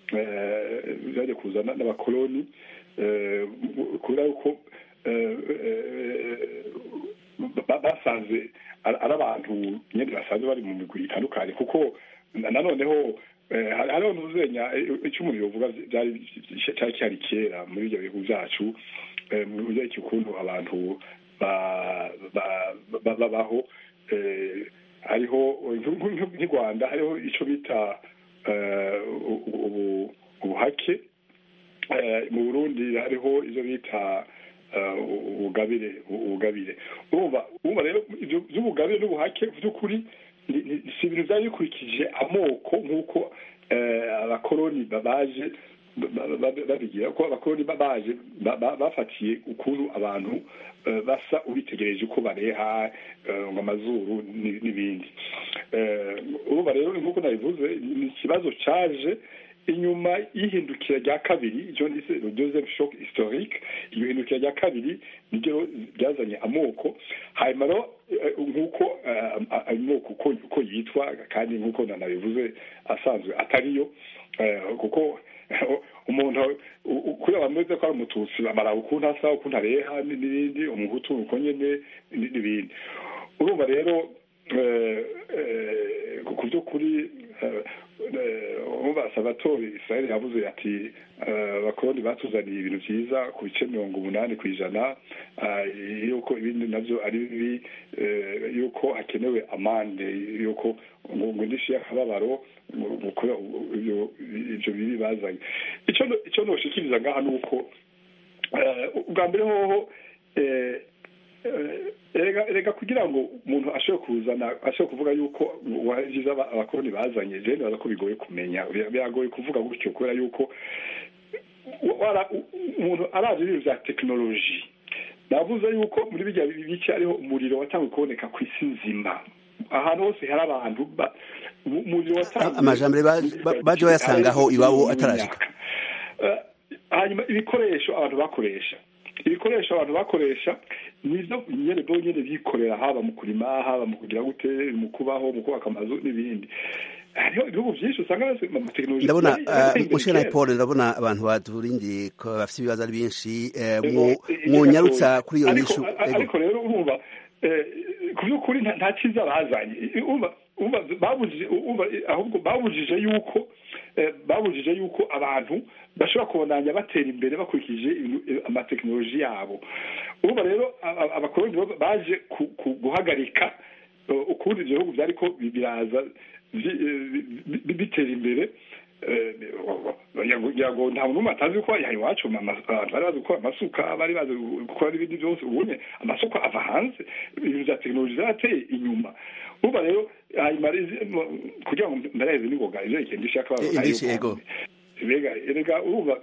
eh, byagiye kuza na- n'abakoloni eh, kubera yuko eh, eh, ba- basanze ari ari abantu nyine basanzwe bari mu migwi itandukanye kuko na- nanoneho eh, hari- hariho ntuzenya icyo umuntu yovuga byari cyari cyari kera muri ibyo bihugu byacu eh, mu buryo ukuntu abantu ba- ba- ba- babaho eh, hariho nk'u- nk'u- nk'i rwanda hariho icyo bita eh, u- ubu- ubuhake Eh, mu burundi hariho ibyo bita eh, ubugabire ubugabire urumva urumva rero ibyo by'ubugabire n'ubuhake by'ukuri ni- ni- si ibintu byari bikurikije amoko nk'uko eh, abakoloni ba- baje ba- ba- ba- babigira ko abakoloni ba- baje ba- ba- bafatiye ukuntu abantu eh, basa ubitegereje uko bareha eh, ngo amazuru ni- n'ibindi Eh, urumva rero nk'uko nabivuze ni ikibazo cyaje inyuma y'ihindukira rya kabiri icyo ndetse deuxième shock historique iyo hindukira rya kabiri niryo ryazanye amoko hanyuma rero eh, nk'uko eh, amoko uko uko yitwa kandi nk'uko nanabivuze asanzwe atariyo eh, kuko umuntu u- u- kuri abameze ko ari umututsi bamara ukuntu asa ukuntu areha n- n'ibindi umuhutu uko nyene n- n'ibindi urumva rero eh, eh, ku by'ukuri eh, eh, umva sabatori israel yavuze ati eh, abakoloni batuzaniye ibintu byiza ku bice mirongo umunani ku ijana eh, yuko ibindi nabyo ari bibi eh, yuko hakenewe amande yuko ngo ngo indishyi y'akababaro ngo- ngo kubera ibyo ibyo bibi bazanye icyo no- icyo noshikiriza ngaha ni uko eh, ubwa mbere hoho eh, eh, erega erega kugira ngo umuntu ashobore kuzana ashobore kuvuga yuko wagize aba- abakoloni bazanye je nibaza ko bigoye kumenya Bira- biragoye kuvuga gutyo kubera yuko wara- u- umuntu arazi ibintu vya tekinoloji navuze yuko muri bijya bice hariho umuriro watangiye kuboneka ku isi nzima ahantu hose hari abantu ba- mu- mu gihe watanguye- amajambere baje- ba- baje bayasangaho iwabo atarashika Eh, hanyuma ibikoresho abantu bakoresha ibikoresho abantu bakoresha nivyo nyene bo nyene bikorera haba mu kurima haba mu kugira gute mu kubaho mu kubaka amazu n'ibindi hariho ibihugu vyinshi usanga bafise amatekinoloji ndabona yari- yari uh, mushana kera. paul ndabona abantu baturindiye ko bafite ibibazo ari benshi eh, Ego, mu- i- mwunyarutsa kuri iyo ariko- nyishu a- ego ariko rero urumva eh, ku by'ukuri nta- nta cyiza bazanye I- urumva urumva babujije urumva ahubwo babujije yuko eh, babujije yuko abantu bashobora kubandanya batera imbere bakurikije ibintu- eh, amatekinoloji yabo urumva rero a- a- abakoloni bo baje ku- ku- guhagarika eh, ukundi ibyo bihugu byariko biraza vi- eh, bi- bi- bitera imbere Eh, kugira ngo nta muntu n'umwe atazi ko yaha iwacu ama- abantu bari bazi gukora amasuka bari bazi gukora n'ibindi byose ubunye amasuka ava hanze ibintu bya tekinoloji zarateye inyuma urumva rero hanyuma izi- mu- kugira ngo mbareze n'ingoga ivyo ikintu ishaka Eh, indishyi, ego. mbega erega urumva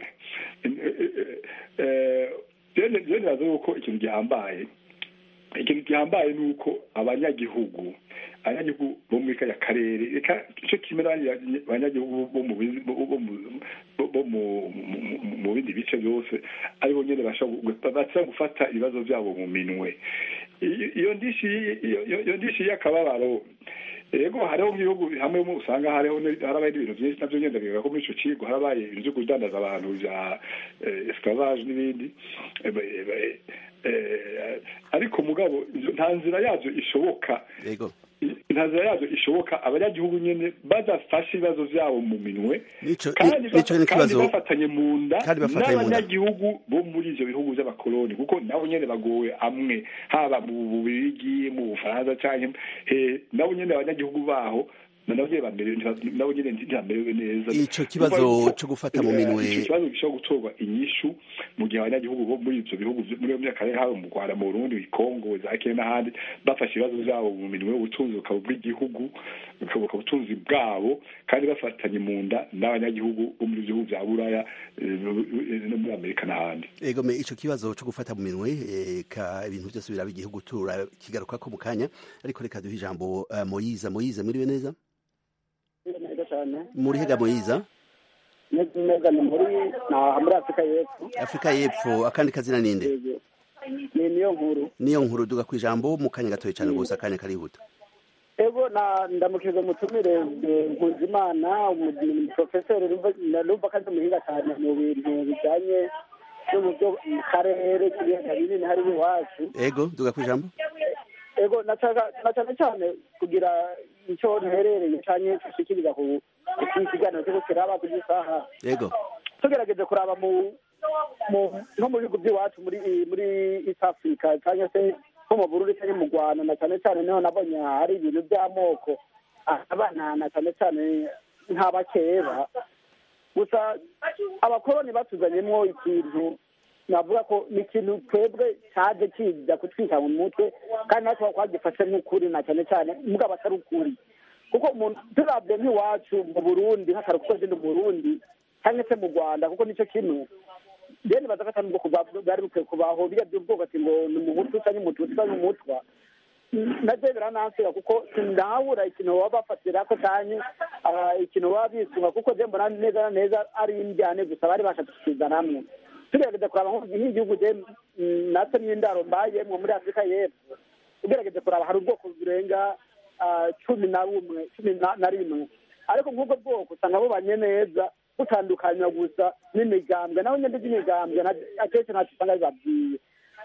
byene biraza yuko ikintu gihambaye ikintu gihambaye ni uko abanyagihugu abanyagihugu bo muri kaya karere reka icyo kimwe n'abandi abanyagihugu bo mu bizi- bo- bo mu- bo- bo mu- mu- mu- mu bindi bice byose aribo nyine bashobora gufata ibibazo byabo mu minwe I- iyo ndishi iyo- iyo- iyo ndishi y'akababaro yego hariho nk'ibihugu hamwe mu usanga hariho ni- harabaye n'ibintu byinshi nabyo ngenda bivuga ko muri ico kigo harabaye ibintu byo kudandaza abantu bya eh, esclavage n'ibindi Eh, be- be- eh, ariko mugabo izo- nta nzira yabyo ishoboka ego nta nzira yabyo ishoboka abanyagihugu nyene badafashe ibibazo vyabo mu minwe Nico- kandi ni- nico ni ba- kandi ikibazo- bafatanye mu nda kandi bafatanye mu nda. n'abanyagihugu bo muri ivyo bihugu vy'abakoloni kuko nabo nyene bagowe amwe haba mu bubirigi mu bufaransa canke he nabo nyene abanyagihugu baho nabo nyene bamerewe ntiba- nabo nyene ntibamerewe neza Ico kibazo Kuva yuko, co gufata mu eh, minwe- ico kibazo gishobora gutorwa inyishu mu gihe abanyagihugu bo muri ivyo bihugu vyo- muri iyo myaka rero haba mu rwanda mu burundi mu kongo za kenya n'ahandi bafashe ibibazo vyabo mu minwe ubutunzi bukaba ubw'igihugu bukaba ubutunzi bwabo kandi bafatanye mu nda n'abanyagihugu bo muri ivyo bihugu vya buraya eh, no muri amerika n'ahandi ego me ico kibazo co gufata mu minwe eh, ka ibintu byose biraba igihugu tura kigaruka ko mu kanya ariko reka duhe ijambo uh, moyiza moyiza mwiriwe neza neza cyane muri hega moyiza neza neza ni muri na muri afurika y'epfo afurika y'epfo akandi kazina ninde Yego. ni niyo nkuru niyo nkuru duga ku ijambo mu kanya gatoya cyane gusa akanya karihuta ego na ndamukije mutumire eh, nkuzimana umuprofeseri numva ko ari umuhinga cyane mu bintu bijyanye no mu byo mu karere k'ibiyaga binini hari iwacu ego duga ku ijambo ego na caga- na cyane cyane kugira icyo nterereye cyane gushikiriza ku ku kiganiro cyo kiraba ku isaha ego tugerageje kuraba mu mu nko mu bihugu by'iwacu muri muri east africa cyangwa se nko mu burundi cyangwa mu rwanda na cyane cyane niho nabonye hari ibintu by'amoko abana na cyane cyane nk'abakeba gusa abakoloni batuzanyemo ikintu navuga ko ni ikintu twebwe cyaje kiza kutwika mu mutwe kandi natwe twagifashe nk'ukuri na cyane cyane mugabo atari ukuri kuko umuntu turabye nk'iwacu mu burundi nk'akararo kuko ndi mu burundi cyangwa se mu rwanda kuko nicyo kimwe rero nibaza ko atari ubwoko bwa- bwari bukwiye kubaho biriya by'ubwoko ati ngo ni umuhutu cyangwa umututsi cyangwa umutwa nabyo biranansira kuko sindabura ikintu baba bafatira ko cyane ah, ikintu baba bisunga kuko je mbona neza na neza ari indyane gusa bari bashatse kukizana hamwe tugerageza kuraba nko nk'igihugu je mm, natwe n'indaro mbayemwo muri afurika y'epfo ugerageze kuraba hari ubwoko burenga ah, cumi na bumwe cumi na- na rimwe ariko nk'ubwo bwoko usanga bubanye neza butandukanywa gusa n'imigambwe naho nyine by'imigambwe na- akenshi ntacyo usanga bibabwiye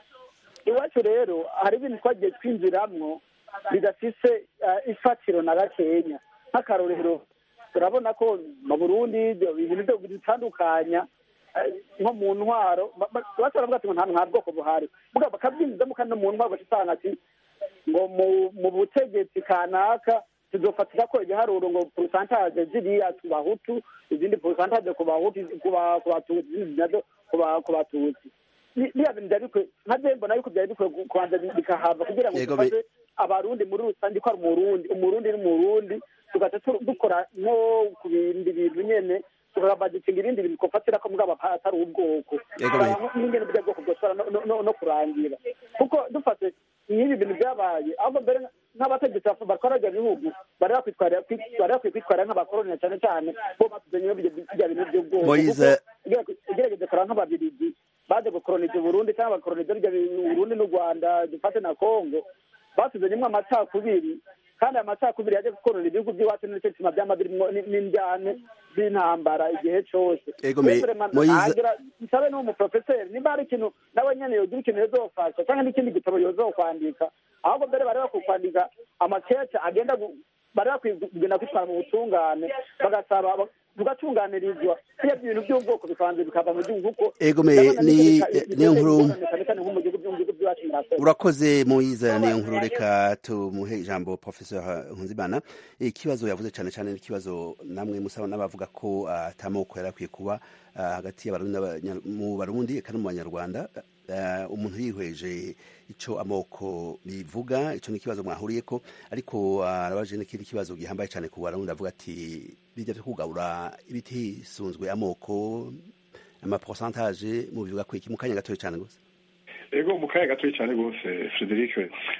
iwacu rero hari ibintu twagiye twinjiramwo bidafise eh, ifatiro na gakenya nk'akarorero turabona ko mu burundi ibyo bintu byo bitandukanya eh, nko mu ntwaro ba- ba- bashobora kuvuga ati ngo nta nta bwoko buhari mugabo bakabyinjizamo kandi no mu ntwaro ugasanga ati ngo mu- mu butegetsi kanaka tuzofatira ko igiharuro ngo porosantaje ziriya ku bahutu izindi porosantaje ku bahutu ku ba- ku batutsi izindi nazo ku ba- ku batutsi Ni- biriya bintu byari bikwiye nka je mbona yuko byari bikwiye gu- kubanza bi- bikahava kugira ngo Yego, dufashe abarundi muri rusange ko ari umurundi umurundi ni umurundi tugaca tu- dukora nko ku bindi bintu nyene tukabadikinga ibindi bintu twofatira ko mugabo apa- atari ubwoko Yego, Tukaba n'ingene burya bwoko bwoshobora no- no- no- no kurangira kuko dufate nk'ibi bintu byabaye ahubwo mbere nk'abategetsi batwara ibyo bihugu bari bakwitwarira bari bakwiye kwitwarira nk'abakoroni na cyane cyane bo batuzanye bijya bintu by'ubwoko Moise- kuko ugerageje kureba nk'ababirigi baje gukoroniza uburundi cyangwa bakoroniza bijya bintu uburundi n'u rwanda dufate na kongo batuzanyemo amacakubiri kandi aya macakubiri yaje gukorona ibihugu by'iwacu nicyo gituma byama birimo n- n'indyane z'intambara igihe cyose Ego, me- Rero Freeman, Moise- nagira nsabe n'umuprofeseri nimba hari ikintu nawe nyene yogira ikintu yozofasha cyangwa n'ikindi gitabo yozokwandika ahubwo mbere bari bakwiye kwandika amakece agenda gu- bari bakwiye kugenda kwitwara mu butungane bagasaba tugatunganirizwa iyo ibintu by'ubwoko bikabanza bikava mu gihugu kuko Ego, me- ndabona ni- n'ibyo bika- niyo nkuru- ingorane cyane cyane nko mu gihugu byo mu bihugu by'iwacu murakoze urakoze muyiza niyo nkuru reka tumuhe ijambo professeur Nkunzimana ikibazo yavuze cyane cyane n'ikibazo namwe musaba n'abavuga ko atamoko yari akwiye kuba ah, hagati y'abarundi n'abanya- mu barundi eka no mu banyarwanda Ah, umuntu yihweje ico amoko bivuga ico ni ikibazo mwahuriyeko ariko ah, arabaje n'ikindi kibazo gihambaye cyane ku barundi avuga ati bijya vyo kugabura ibitisunzwe amoko amaporsantaje mu bivuga ko iki mu kanya gatoya cyane gusa ego mu kanya gatoya cyane rwose frederic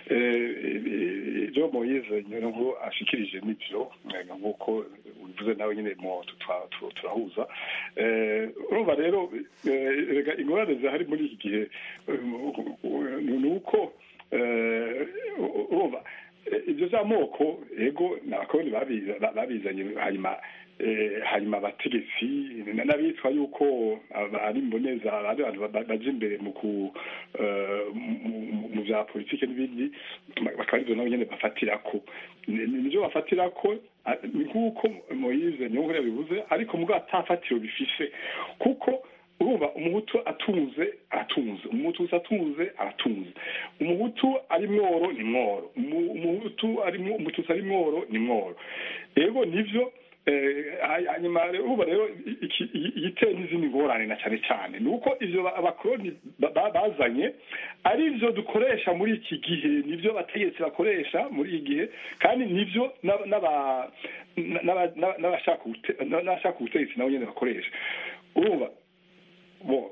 ibyo moyize ngo ashikirije n'ibyo eh, nk'uko ubivuze nawe nyine mo tutwa- tu- turahuza Eh, urumva rero eh, rega ingorane zihari muri iki gihe eh, ni uko eh, urumva eh, ibyo by'amoko ego ni abakoroni babiza- ba- babizanye hanyuma eh, hanyuma abategetsi n'abitwa yuko aba- ari mboneza ari abantu ba- baja imbere mu ku eh, mu- mu- mu bya politike n'ibindi bakaba aribyo nabo nyene bafatirako Ni- ni- nivyo bafatirako ah, ni nk'uko moyize niyo nkuru yabivuze ariko mubwo atafatiro bifise kuko urumva umuhutu atunze aratunze umuhutu atunze aratunze umuhutu ari mworo ni mworo Umu- umuhutu ari mwo- umututsi ari mworo ni mworo ego nivyo eh, hanyuma rero urumva rero iki- iyi- igiteye n'izindi ngorane na cyane cyane ni uko ivyo ba- abakoroni ba- ba- bazanye ari byo dukoresha muri iki gihe nibyo abategetsi bakoresha muri iki gihe kandi nibyo n'aba- n'aba- n'aba- n'aba- n'abashaka ubute- n'abashaka ubutegetsi nabo nyene bakoresha urumva bo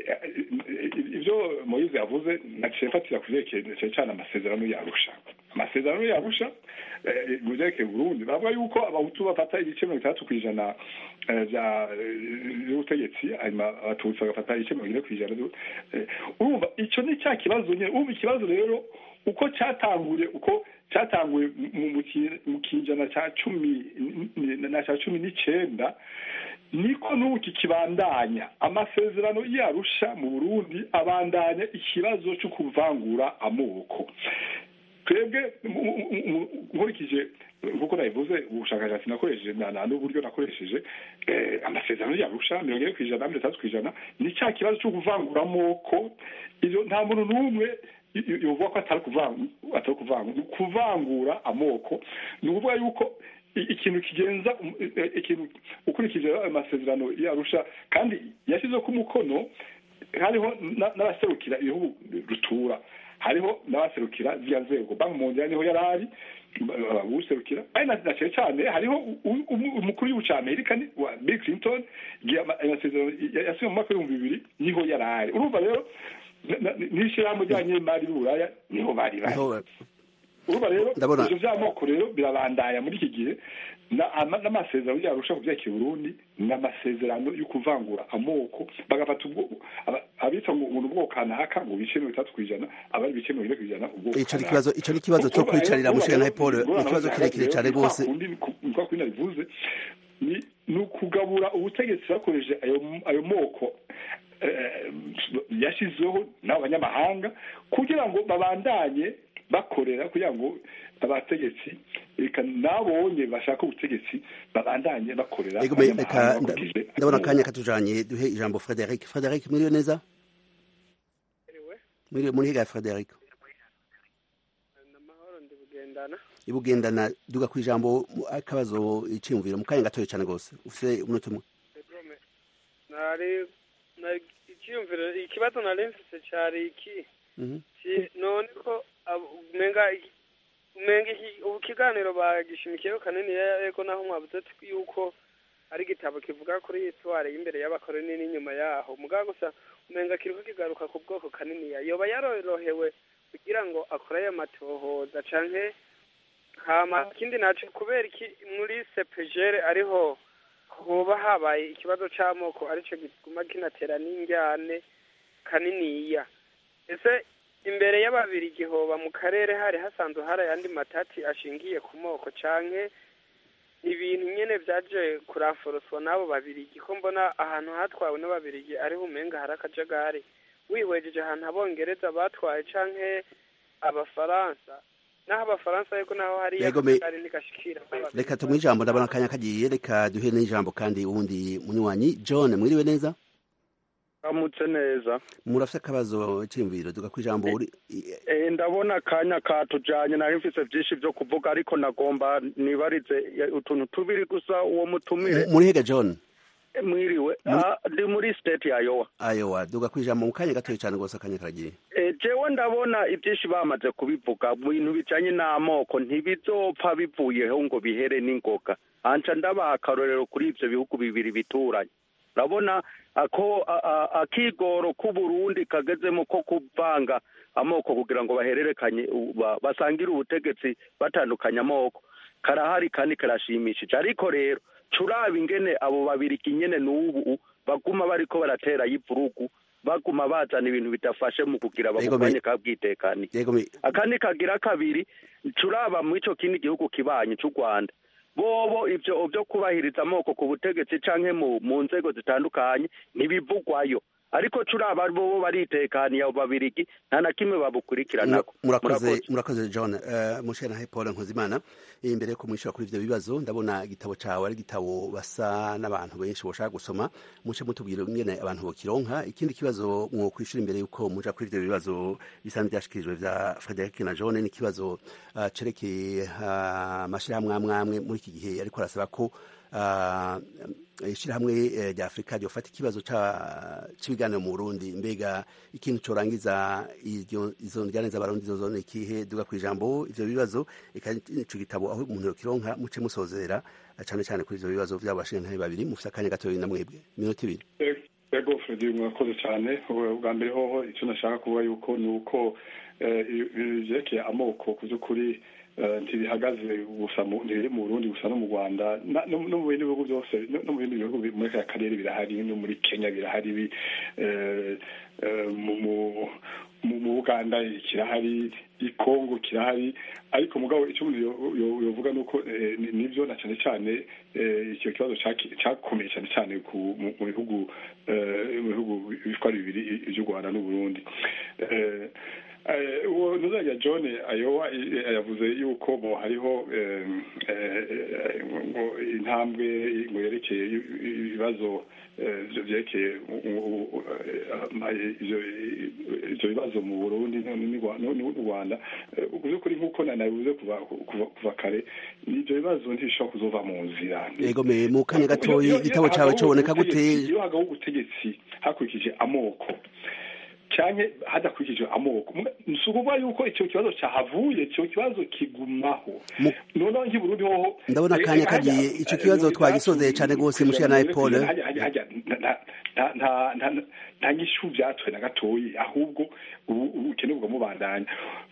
ibyo moyize yavuze naciye mfatira ku vyerekeye cyane cyane amasezerano yarusha amasezerano yarusha eh, mu vyerekeye burundi bavuga yuko abahutu bafata ibice mirongo itandatu ku ijana eh, vya eh, vy'ubutegetsi hanyuma abatutsi bagafata ibice mirongo ine ku ijana vyu- eh, urumva ico ni cya kibazo nyene urumva ikibazo rero uko cyatanguye uko cyatanguye mu- mu ki- mu kinjana cya cumi n- n- na cya cumi n'icenda niko n'ubu kikibandanya amasezerano yarusha mu burundi abandanya ikibazo cyo kuvangura amoko twebwe mu- mu- mu- nkurikije nk'uko nabivuze ubushakashatsi nakoresheje na- na n'uburyo nakoresheje eh, amasezerano yarusha mirongo ine ku ijana mirongo itandatu ku ijana ni cya kibazo cyo kuvangura amoko ivyo nta muntu n'umwe y- y- yovuga ko atari kuvangura atari kuvangura ni kuvangura amoko ni ukuvuga yuko i- ikintu kigenza um- eh, ikintu ukurikije ayo masezerano yarusha kandi yashyizeho ko umukono hariho na- n'abaserukira ibihugu rutura hariho n'abaserukira ziriya nzego banki mundial niho yari ari ba- userukira ari na na cyane cyane hariho u- u- umu- umukuru w'igihugu cya amerika ni- wa bill clinton igihe ama- ayo masezerano ya- yasinywe mu mwaka w'ibihumbi bibiri niho yari ari urumva rero na- na- n'ishyirahamwe ry'abanyemari b'uburaya niho bari bari Niho- urumva rero Ndabona- ivyo vy'amoko rero birabandanya muri iki gihe na- ama- n'amasezerano yarusha ku vyerekeye Burundi ni amasezerano yo kuvangura amoko bagafata ubwo aba- abitwa ngo ngo ni ubwoko kanaka ngo bice mirongo itatu kw'ijana abari ibice mirongo ine kw'ijana ubwoko ico ni kanaka. ikibazo ico ni ikibazo cyo Urumva rero- kwicarira urumva mushikana rero Paul ingorane ikibazo aho kirekire zihagaze cyane rero, ni kwa rwose kundi ni ku- ni kwa kundi nabivuze ni ni ukugabura ubutegetsi bakoresheje ayo ayo moko eh, yashyizweho n'abo banyamahanga kugira ngo babandanye bakorera kugira ngo abategetsi reka nabonye bashaka ubutegetsi babandanye bakorera Ego me- reka abanyamahanga nda- bakurikije ndabona amoko. akanya katujanye duhe ijambo Frederic Frederic mwiriwe neza mwiriwe muri higa Frederic amahoro ndi bugendana ibugendana duga ku ijambo mu- akabazo iciyumviro mu kanya gatoya cyane rwose ufite umunota umwe Egome. nari nari icyiyumviro ikibazo nari mfise cyari iki Mhm. ki- none ko abo- umenga iki- umenga iki- ubu kiganiro bagishimikiyeho kanini yego naho mwabuze ati yuko ari igitabo kivuga kuri itware y'imbere y'abakoroni n'inyuma yaho mugabo gusa umenga kiriko kigaruka ku bwoko kanini yoba yarorohewe kugira ngo akore ayo matohoza canke hama ikindi naco kubera iki muri sepejere ariho hoba habaye ikibazo c'amoko arico gituma kinatera n'injyane kaniniya ese imbere y'ababirigi hoba mu karere hari hasanzwe hari ayandi matati ashingiye ku moko canke ibintu nyene vyaje kuranforoswa n'abo babirigi ko mbona ahantu hatwawe n'ababirigi ariho umenga hari akajagari wihwejeje ahantu abongereza batwaye canke abafaransa naho abafaransa ariko naho hari Yego, me- akajagari ntigashikira reka tumuhe ijambo ndabona akanya kagiye reka duhe n'ijambo kandi uwundi munywanyi john mwiriwe neza amutse neza murafite akabazo cy'imviro duga ku ijambo uri Eh, ndabona akanya katujanye nari mfise vyinshi vyo kuvuga ariko nagomba nibarize eh, utuntu tubiri gusa uwo mutumire muri hega john Eh, mwiriwe Ah, ndi muri state ya yowa ayowa duga ku ijambo mu kanya gatoya cyane rwose akanya karagiye Eh, jewe ndabona ivyinshi bamaze kubivuga mu bintu bijanye n'amoko ntibizopfa bivuyeho ngo bihere n'ingoga anca ndabaha akarorero kuri ivyo bihugu bibiri bituranye urabona ako a- a- akigoro k'uburundi kagezemo ko kuvanga amoko kugira ngo bahererekanye u- ba- basangire ubutegetsi batandukanye amoko karahari kandi karashimishije ariko rero curaba ingene abo babiri kinyene n'ubu baguma bariko baratera y'ivurugu baguma bazana ibintu bidafashe mu kugira Yego, me- babugwanye kabwitekani yego me- akandi kagira kabiri turaba mu ico kindi gihugu kibanyi c'u rwanda bobo ivyo vyo kubahiriza amoko ku butegetsi canke mu, mu nzego zitandukanye ntibivugwayo ariko turaba bobo baritekaniye abo babirigi nta na kimwe babukurikiranako murakoze murakoze john uh, mushana paul nkuzimana imbere yo kumwishyura kuri ivyo bibazo ndabona igitabo cawe ari igitabo basa n'abantu benshi boshaka gusoma muce mutubwira ingene abantu bokironka ikindi kibazo mwo kwishura imbere yuko muja kuri ivyo bibazo bisa n'ivyashikirijwe vya frederic na john ni ikibazo uh, cerekeye uh, amashirahamwe amwe amwe muri iki gihe ariko arasaba ko uh, ishirahamwe eh, rya afurika ryofata ikibazo ca- c'ibiganiro mu burundi mbega ikintu corangiza iryo- izo njyane z'abarundi zozone ikihe duga ku ijambo ivyo bibazo eka ico gitabo aho umuntu yokironka muce musozera eh, cane cane kuri ivyo bibazo vy'abo bashingantahe babiri mufise akanya gatoya na mwebwe iminota ibiri ego fredi mwakoze cyane Ubu- bwa mbere hoho icyo nashaka kuvuga yuko ni uko eh, ibintu vyerekeye amoko ku by'ukuri eh, ntibihagaze gusa mu- ntibiri mu burundi gusa no mu rwanda na- no no mu bindi bihugu byose no no mu bindi bihugu bi- muri aka karere birahari no muri kenya birahari bi- eh, eh, mu mu- mu mu buganda kirahari i kongo kirahari ariko mugabo icyo umuntu yo- yo- yovuga ni uko eh, ni- nivyo na cyane cyane eh, icyo kibazo caki- cakomeye cyane cyane ku- mu mu bihugu eh, mu bihugu bitwara bibiri iby'u rwanda n'uburundi Eh, eh, uwo ntuzajya john ayowa eh, yavuze yuko mo hariho eh, eh, ngo intambwe ngo yerekeye ibibazo eh, vyo vyerekeye u- u- u- eh, ivyo- ivyo bibazo mu burundi no- n'u Rwa- no- n'u rwanda Eh, mu by'ukuri nk'uko na- nabivuze kuva kuva kuva kare ivyo bibazo ntibishobora kuzova mu nzira yego me mu kanya gatoya igitabo cawe coboneka gute iyo hagaho ubutegetsi hakurikije amoko canke hadakurikije amoko si ukuvuga yuko icyo kibazo cyahavuye icyo kibazo kigumaho noneho nk'i burundi hoho ndabona akanya kagiye ico kibazo twagisozeye cane rwose mushana paul hajya hajya hajya nta- nta- nta- nta- nta nyishu vyatwe na gatoyi ahubwo ubu- ubukene bwamubandanya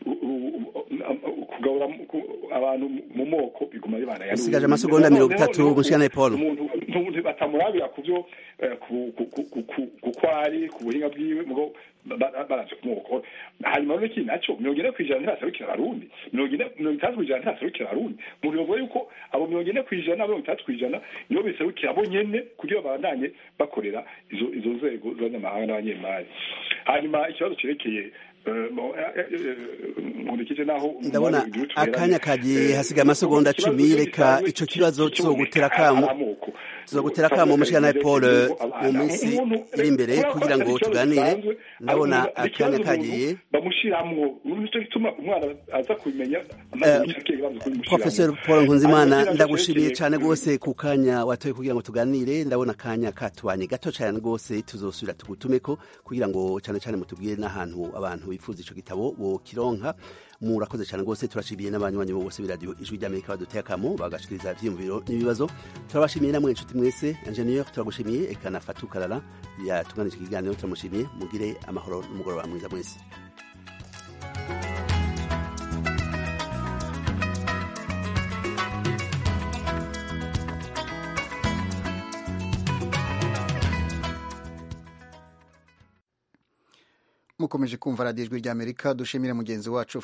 kugabura mu- ku- abantu mu moko biguma bibandanya Usigaje amasegonda mirongo itatu, mushana paul umuntu umuntu batamurabira ku byo eh, ku- ku- ku- ku- ku- ku kwari ku buhinga bwiwe mugo ba- baraje kumwoko hanyuma rero iki nacyo mirongo ine kw'ijana ntibaserukira abarundi mirongo ine mirongo itandatu kw'ijana ntibaserukira abarundi umuntu yovuga yuko abo mirongo ine kw'ijana mirongo itandatu kw'ijana nibo biserukira bo nyene kugira babandanye bakorera izo izo nzego z'abanyamahanga n'abanyemari hanyuma ikibazo cerekeye eh, mo- eh, eh, eh, nkurikije naho ndabona umwanya w'igihugu tuberanye, akanya kagiye eh, hasigaye amasegonda ikibazo cumi reka gisanzwe ico kibazo ki- tuzogutera kiboneka kamo amoko. tuzogutera kamo mushana paul mu minsi iri imbere kugira ngo tuganire ndabona akanya kagiye bamushiramwo nicyo gituma umwana aza kubimenya Professor Paul Nkunzimana ndagushimiye cyane rwose ku kanya watoye kugira ngo tuganire ndabona akanya katubanye gato cyane rwose tuzosubira tugutumeko kugira ngo cyane cyane mutubwire n'ahantu abantu bifuza ico gitabo bokironka murakoze cyane rwose turashimiye n'abanywanyi bose b'iradiyo ijwi ry'amerika baduteye akamo bagashikiriza ivyiyumviro n'ibibazo turabashimiye namwe inshuti mwese ingenieur turagushimiye eka na Fatou Kalala yatuganije ikiganiro turamushimiye mugire amahoro n'umugoroba mwiza mwese mukomeje kumva radiyo ijwi ry'amerika dushimire mugenzi wacu